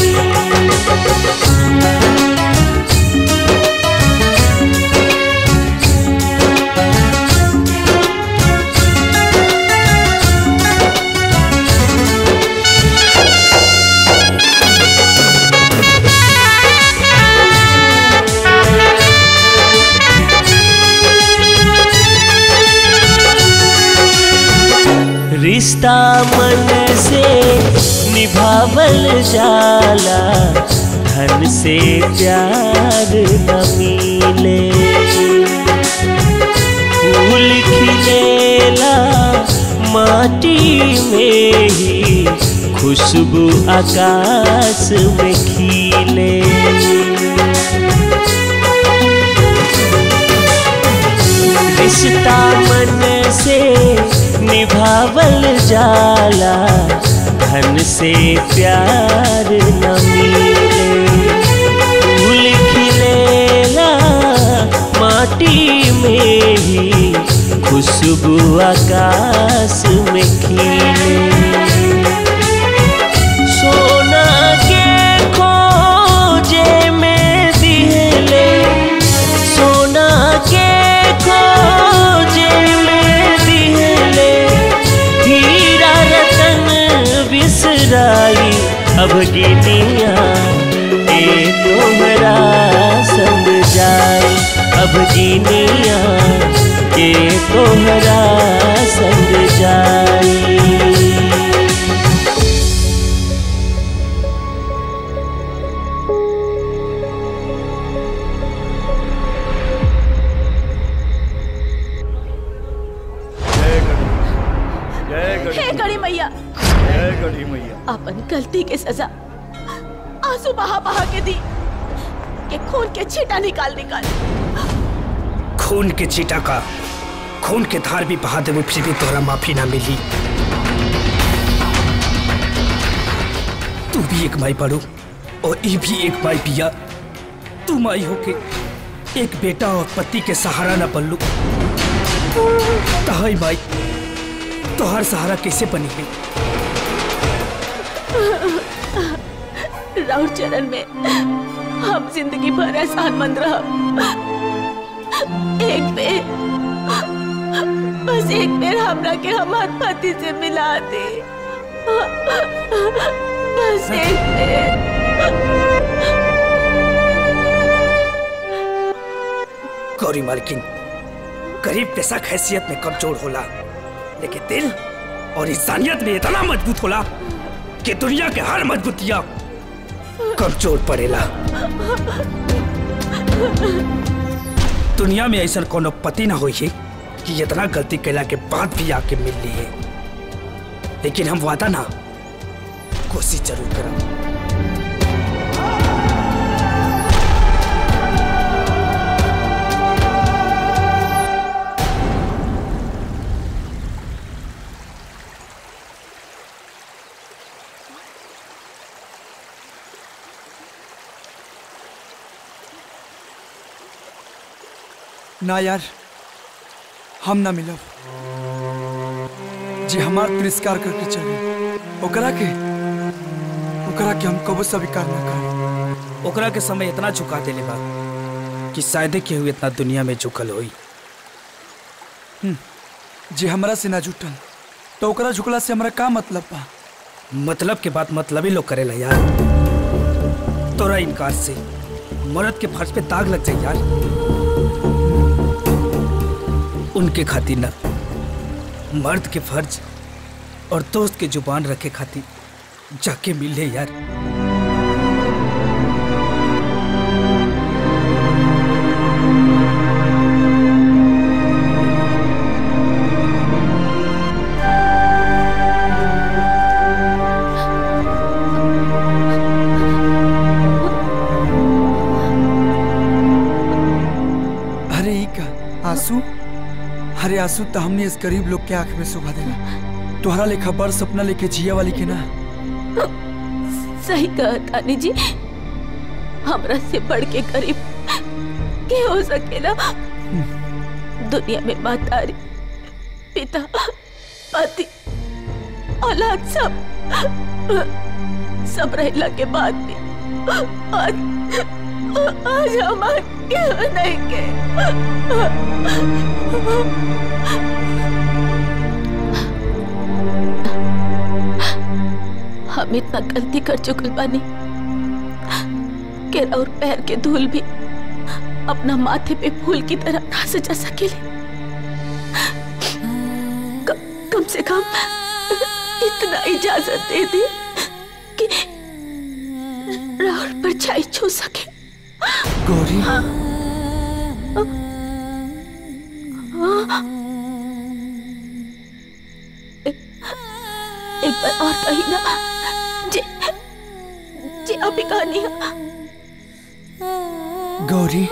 रिश्ता मन से निभावल जाला धन से प्यार न मिले फूल खिलेला माटी में ही खुशबू आकाश में खिले रिश्ता मन से निभावल जाला धन से प्यार न मिले फूल खिलेला माटी में ही खुशबू आकाश में खिले सोना के खोजे में दिहले सोना के खोजे में दिहले हीरा रतन बिसराई अब गिनिया ए तोहरा संग जाए अब गिनिया ए तोहरा संग जाए जय गणेश हे गड़ी मैया जय गढ़ी मैया अपन गलती के सजा आंसू बहा बहा के दी के खून के छीटा निकाल निकाल खून के चीटा का खून के धार भी बहा देवे फिर भी तोरा माफी ना मिली तू भी एक माई पढ़ू और ई भी एक माई पिया तू माई होके एक बेटा और पति के सहारा ना बन लू तहाई माई तोहर सहारा कैसे बनी है राउर चरण में हम जिंदगी भर एहसान मंद रह एक बेर बस एक बेर हमरा के हमार पति से मिला दे बस एक बेर गौरी मालकिन गरीब पेशा हैसियत में कमजोर होला लेकिन दिल और इंसानियत में इतना मजबूत होला कि दुनिया के हर मजबूतियां कमजोर पड़ेला दुनिया में ऐसा कोनो पति ना होई है कि इतना गलती कैला के बाद भी आके मिल ली है लेकिन हम वादा ना कोशिश जरूर करब ना यार हम ना मिलब जी हमार तिरस्कार करके चले ओकरा के ओकरा के हम कबो स्वीकार ना कर ओकरा के समय इतना झुका देले बा कि शायदे केहू इतना दुनिया में झुकल होई जे हमरा से ना जुटल तो ओकरा झुकला से हमरा का मतलब बा मतलब के बात मतलब ही लोग करेला यार तोरा इनकार से मर्द के फर्ज पे दाग लग जाए यार उनके खातिर ना मर्द के फर्ज और दोस्त के जुबान रखे खातिर जाके मिल ले यार अरे ई का आंसू अरे आंसू तो हमने इस गरीब लोग के आंख में सुभा देला तोहरा लेखा बड़ सपना लेके जिया वाली के ना सही कहा तानी जी हमरा से बढ़ के गरीब के हो सकेला दुनिया में मातारी पिता पति औलाद सब सब रहला के बाद भी आज आज हमार क्यों नहीं के हम इतना गलती कर चुकल बानी के और पैर के धूल भी अपना माथे पे फूल की तरह ना सजा सकेले क- कम से कम इतना इजाजत दे दी कि राहुल पर छाई छू सके गौरी एक बार और कही ना जे जे अभी कहानी गौरी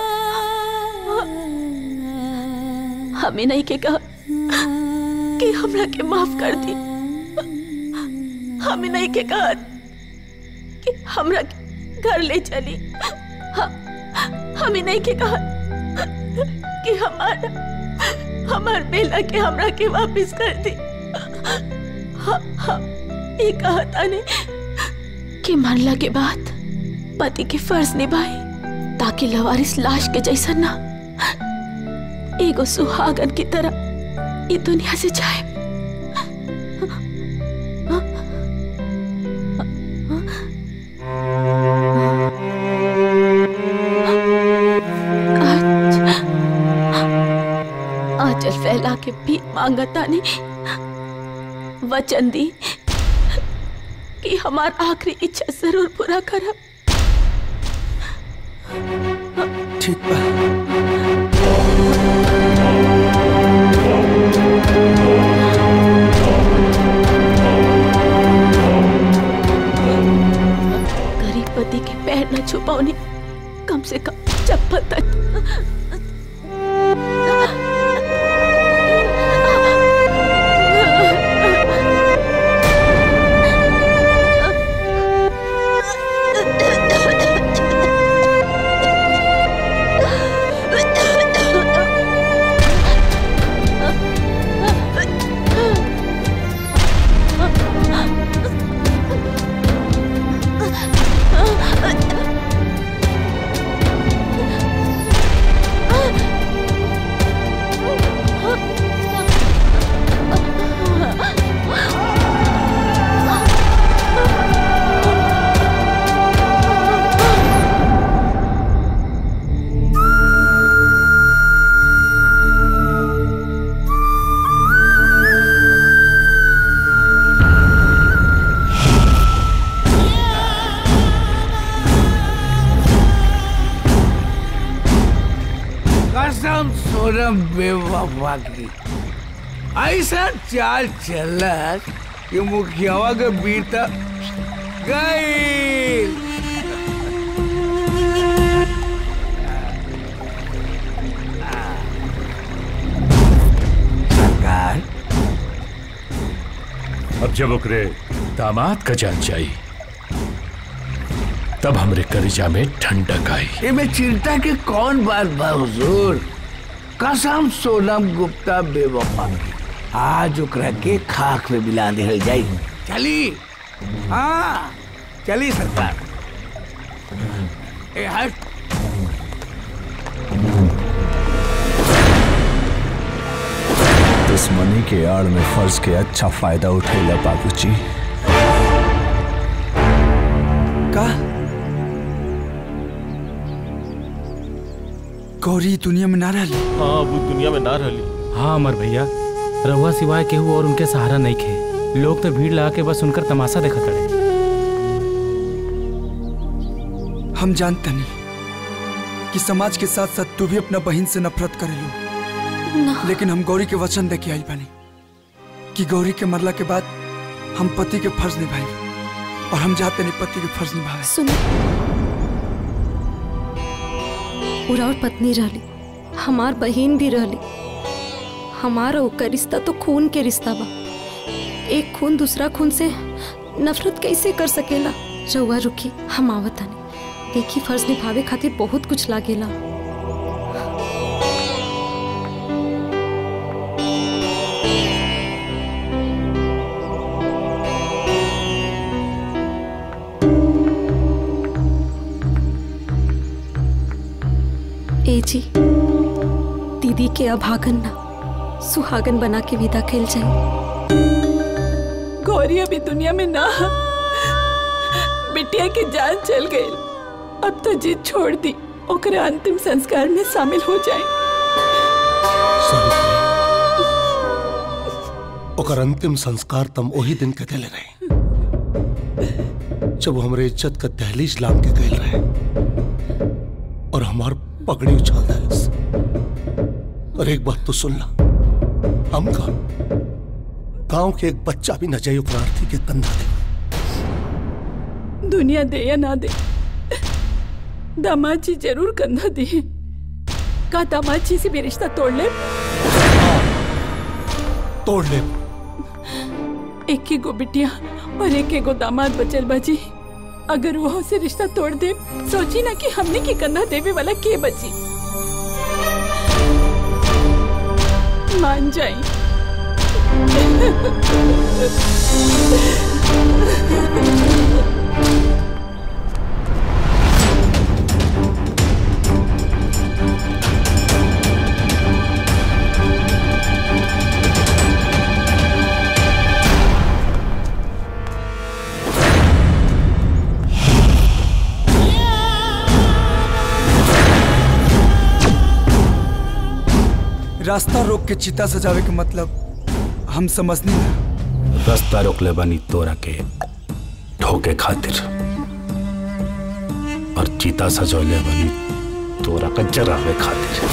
हमें नहीं के कहा कि हमरा के माफ कर दी हमें नहीं के कहा कि हमरा के घर ले चली ह- हमें नहीं के कहा कि हमारा हमार बेला के हमरा के वापस कर दी ह- ह- ये कहा ताने कि मरला के बाद पति के फर्ज निभाए ताकि लवारिस लाश के जैसा ना एगो सुहागन की तरह ये दुनिया से जाए आंचल फैला के भी मांगता ने वचन दी कि हमार आखिरी इच्छा जरूर पूरा करब ठीक बा गरीब पति के पैर न छुपाओने कम से कम चप्पल तक कसम सोनम बेवफा की ऐसा चाल चलत कि मुखियावा के बीता गई सरकार अब जब ओकरे दामाद का जान जाई तब हमरे कलिजा में ठंडक आई एमे चिंता के कौन बात बा हुजूर कसम सोनम गुप्ता बेवफा की आज ओकरा के खाक में मिला देहल जाई चली हाँ चली सरकार ए हट दुश्मनी के आड़ में फर्ज के अच्छा फायदा उठेला बाबूजी का गौरी दुनिया में ना रही हाँ वो दुनिया में ना रही हाँ अमर भैया रहुआ सिवाय केहू और उनके सहारा नहीं खे लोग तो भीड़ लगा के बस उनकर तमाशा देखा करे हम जानते नहीं कि समाज के साथ साथ तू भी अपना बहन से नफरत करेलू लेकिन हम गौरी के वचन दे के आई बानी कि गौरी के मरला के बाद हम पति के फर्ज निभाए और हम जाते नहीं पति के फर्ज निभाए सुनो पूरा और पत्नी रहली हमार बहन भी रहली हमारा ओकर रिश्ता तो खून के रिश्ता बा एक खून दूसरा खून से नफरत कैसे कर सकेला रउआ रुकी हम आवत हनी देखी फर्ज निभावे खातिर बहुत कुछ लागेला ए जी दीदी के अभागन ना सुहागन बना के विदा कैल जाए गौरी अभी दुनिया में ना है। बिटिया की जान चल गई अब तो जिद छोड़ दी ओकरे अंतिम संस्कार में शामिल हो जाए ओकर अंतिम संस्कार तम वही दिन के दिले रहे जब हमरे इज्जत का दहलीज लाम के गए रहे और हमार पगड़ी उछाल दहलस और एक बात तो सुन ला हम का गांव के एक बच्चा भी न जाइयो प्रार्थी के कंधा दे दुनिया दे या ना दे दामाद जी जरूर कंधा दी का दामाद जी से भी रिश्ता तोड़ ले तोड़ ले एक ही गो बिटिया और एक ही गो दामाद बचल बाजी अगर वो से रिश्ता तोड़ दे सोची ना कि हमने की कंधा देवे वाला के बची मान जाई रास्ता रोक के चिता सजावे के मतलब हम समझनी ना रास्ता रोकले बनी तोरा के ठोके खातिर और चीता सजौले बनी तोरा का जरावे खातिर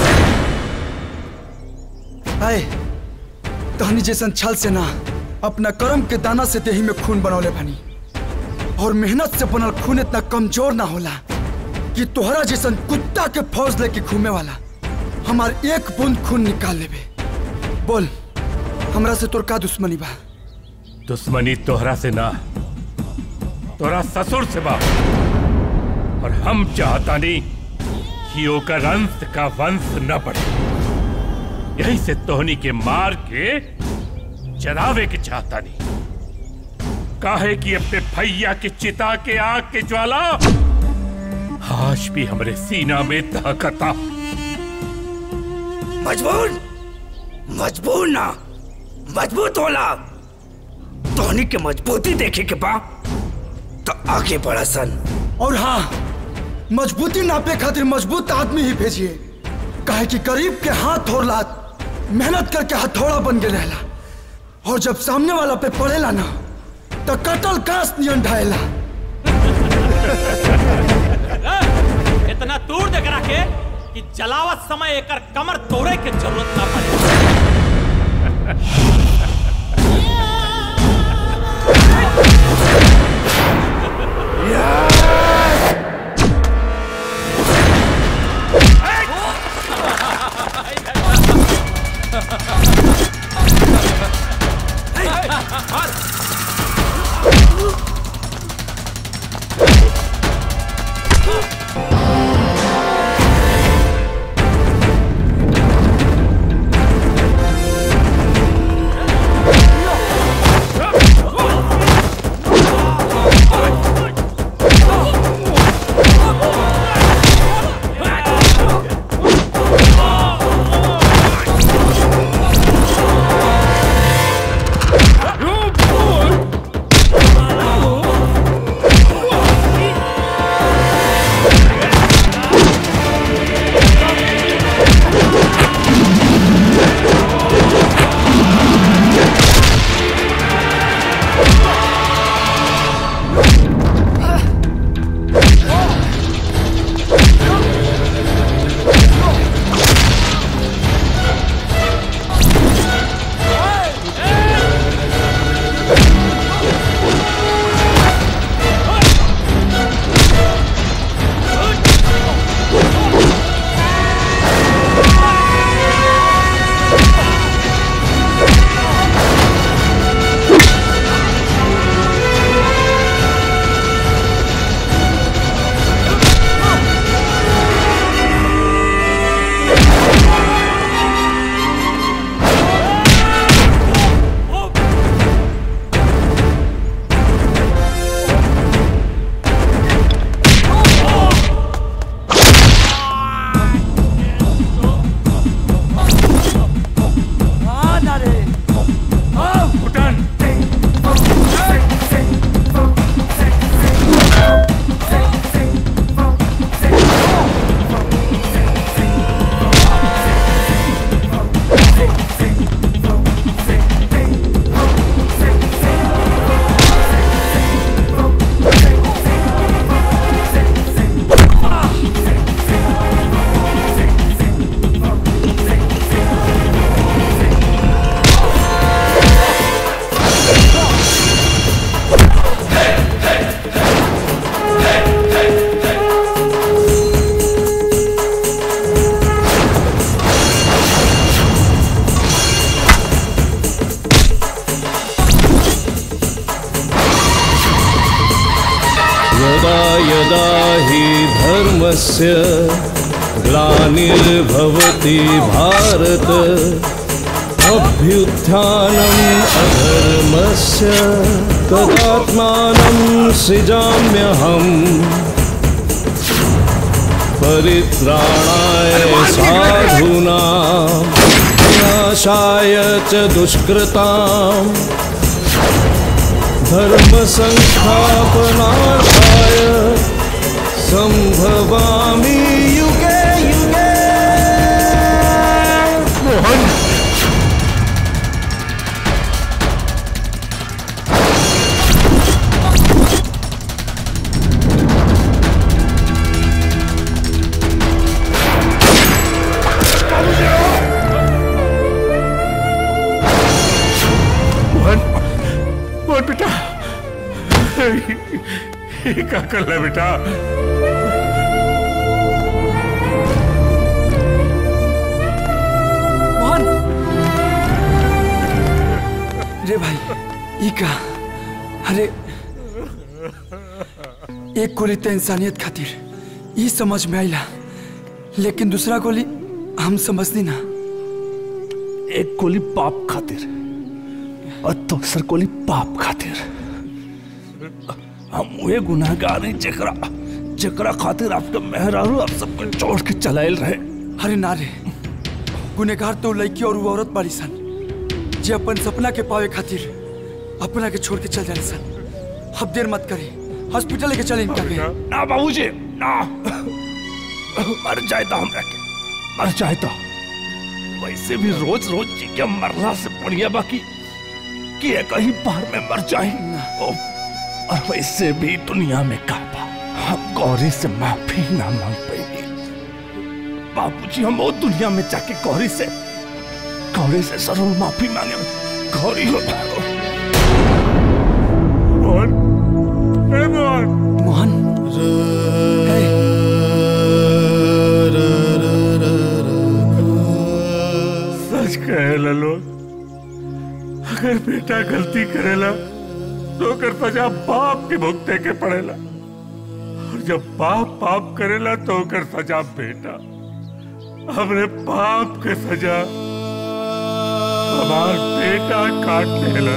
आए तहनी जैसन छल से ना अपना कर्म के दाना से देही में खून बनौले बनी और मेहनत से बनल खून इतना कमजोर ना होला कि तोहरा जैसन कुत्ता के फौज लेके घूमे वाला हमार एक बूंद खून निकाल लेबे बोल हमरा से तोर का दुश्मनी बा दुश्मनी तोहरा से ना तोरा ससुर से बा और हम चाहता नहीं कि ओकर अंश का वंश न बढ़े यही से तोहनी के मार के जलावे के चाहता नहीं काहे कि अपने भैया की चिता के आग के ज्वाला आज भी हमरे सीना में दहकता मजबूर मजबूर ना मजबूत होला तोहनी के मजबूती देखे के बा तो आगे बढ़ा सन और हाँ मजबूती नापे खातिर मजबूत आदमी ही भेजिए काहे कि गरीब के हाथ और लात मेहनत करके हथौड़ा बन के रहला और जब सामने वाला पे पड़ेला ना तो कटल कांस नियन ढाएला इतना दूर देख रखे कि जलावत समय एकर कमर तोड़े के जरूरत ना पड़े Yeah! यदा यदा हि धर्मस्य ग्लानिर्भवति भारत अभ्युत्थानम् अधर्मस्य तदात्मानं सृजाम्यहम् परित्राणाय साधूनां विनाशाय च दुष्कृताम् धर्मसंस्थापनार्थाय सम्भवामि युगे युगे मोहन मोहन मोहन बेटा ये क्या कर रहा है बेटा मोहन रे भाई ई का अरे एक गोली तो इंसानियत खातिर ई समझ में आइला लेकिन दूसरा गोली हम समझनी ना एक गोली पाप खातिर और दूसर गोली पाप खातिर हम वे गुनाहगार हैं जकरा जकरा खातिर आपके मेहरारू आप सबको छोड़ के चलाइल रहे अरे ना रे गुनेगार तो लड़की और वो औरत बाड़ी सन जे अपन सपना के पावे खातिर अपना के छोड़ के चल जाने सन अब देर मत करी हॉस्पिटल लेके चले इनका के ना बाबूजी ना मर जाए तो हमरा के मर जाए तो वैसे भी रोज रोज जी के मरला से बढ़िया बाकी कि ये कहीं बाहर में मर जाए ओ, और वैसे भी दुनिया में काबा हम गौरी से माफी ना मांग पाएंगे बाबूजी हम वो दुनिया में जाके गौरी से गौरी से जरूर माफी मांगे गौरी मोहन ए मोहन मोहन सच कहेला लोग अगर बेटा गलती करेला तो ओकर सजा बाप के भुगते के पड़ेला और जब बाप पाप करेला तो ओकर सजा बेटा हमने पाप के सजा हमार बेटा काट लेला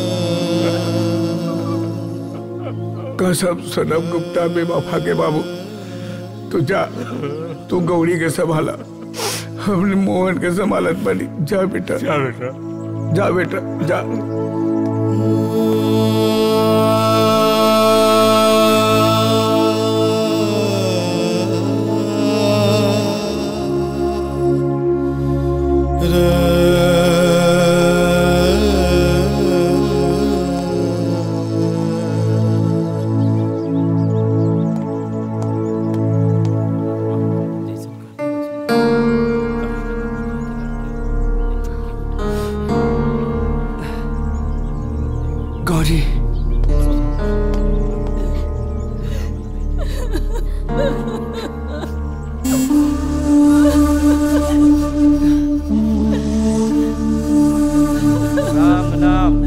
कसम सनम गुप्ता बेवफा के बाबू तू जा तू गौरी के संभाला हमने मोहन के संभालत बनी जा बेटा जा बेटा जा बेटा जा गौरी राम नाम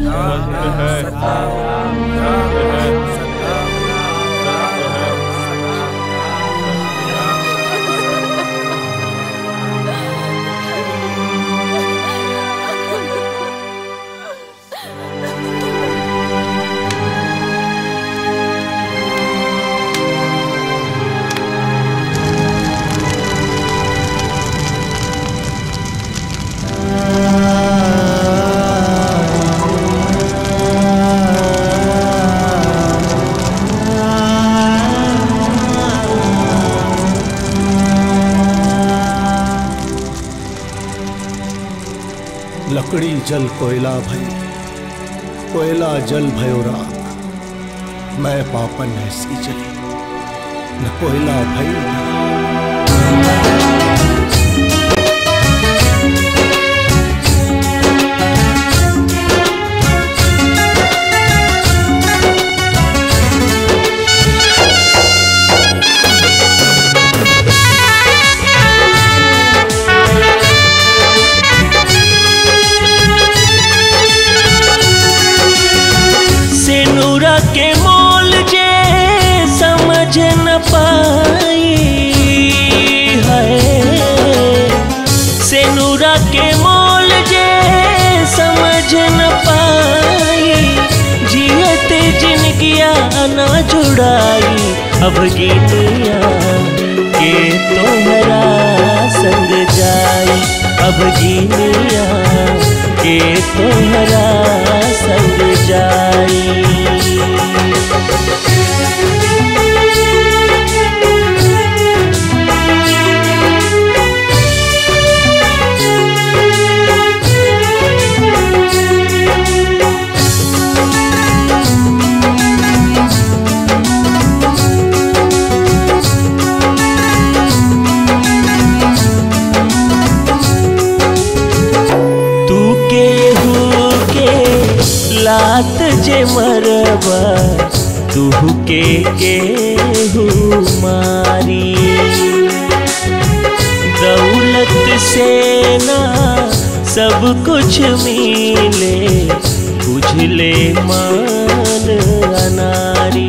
लकड़ी जल कोयला भई कोयला जल भयो राख मैं पापन ऐसी चली न कोयला भई सिनुरा के मोल जे समझ न पाई है सेनुरा के मोल जे समझ न पाई जियत जिनगिया ना जुड़ाई अब गिनिया के तोहरा संग जाई अब गिनिया के तोहरा संग जाई तू केहू के लात जे मरबा तू के केहू मारी दौलत से ना सब कुछ मिले बुझले मान अनारी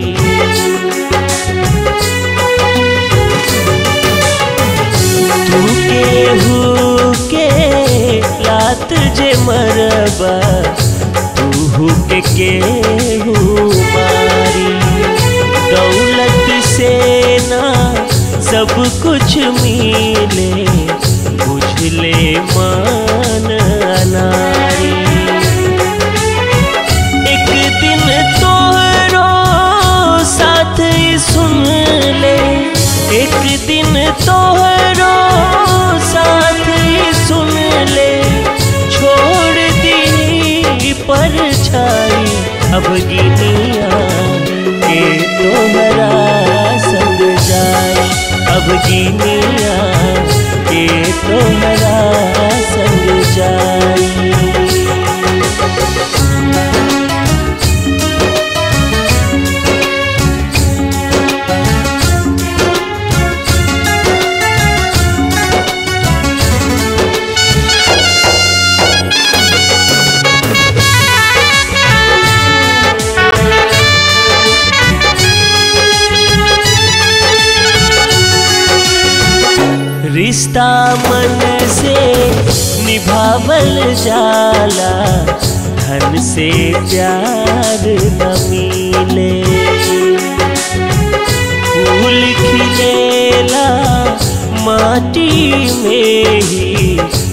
तू केहू के लात जे मरबा तू के केहू मारी दौलत से ना सब कुछ मिले बुझले मान अनारी एक दिन तोहरो साथ ही सुन ले एक दिन तोहरो साथ ही सुन ले छोड़ दी पर छाई अब गिनिया के तोहरा संग जाए अब गिनिया के तोहरा संग जाए रिश्ता मन से निभावल जाला धन से प्यार न मिले फूल खिलेला माटी में ही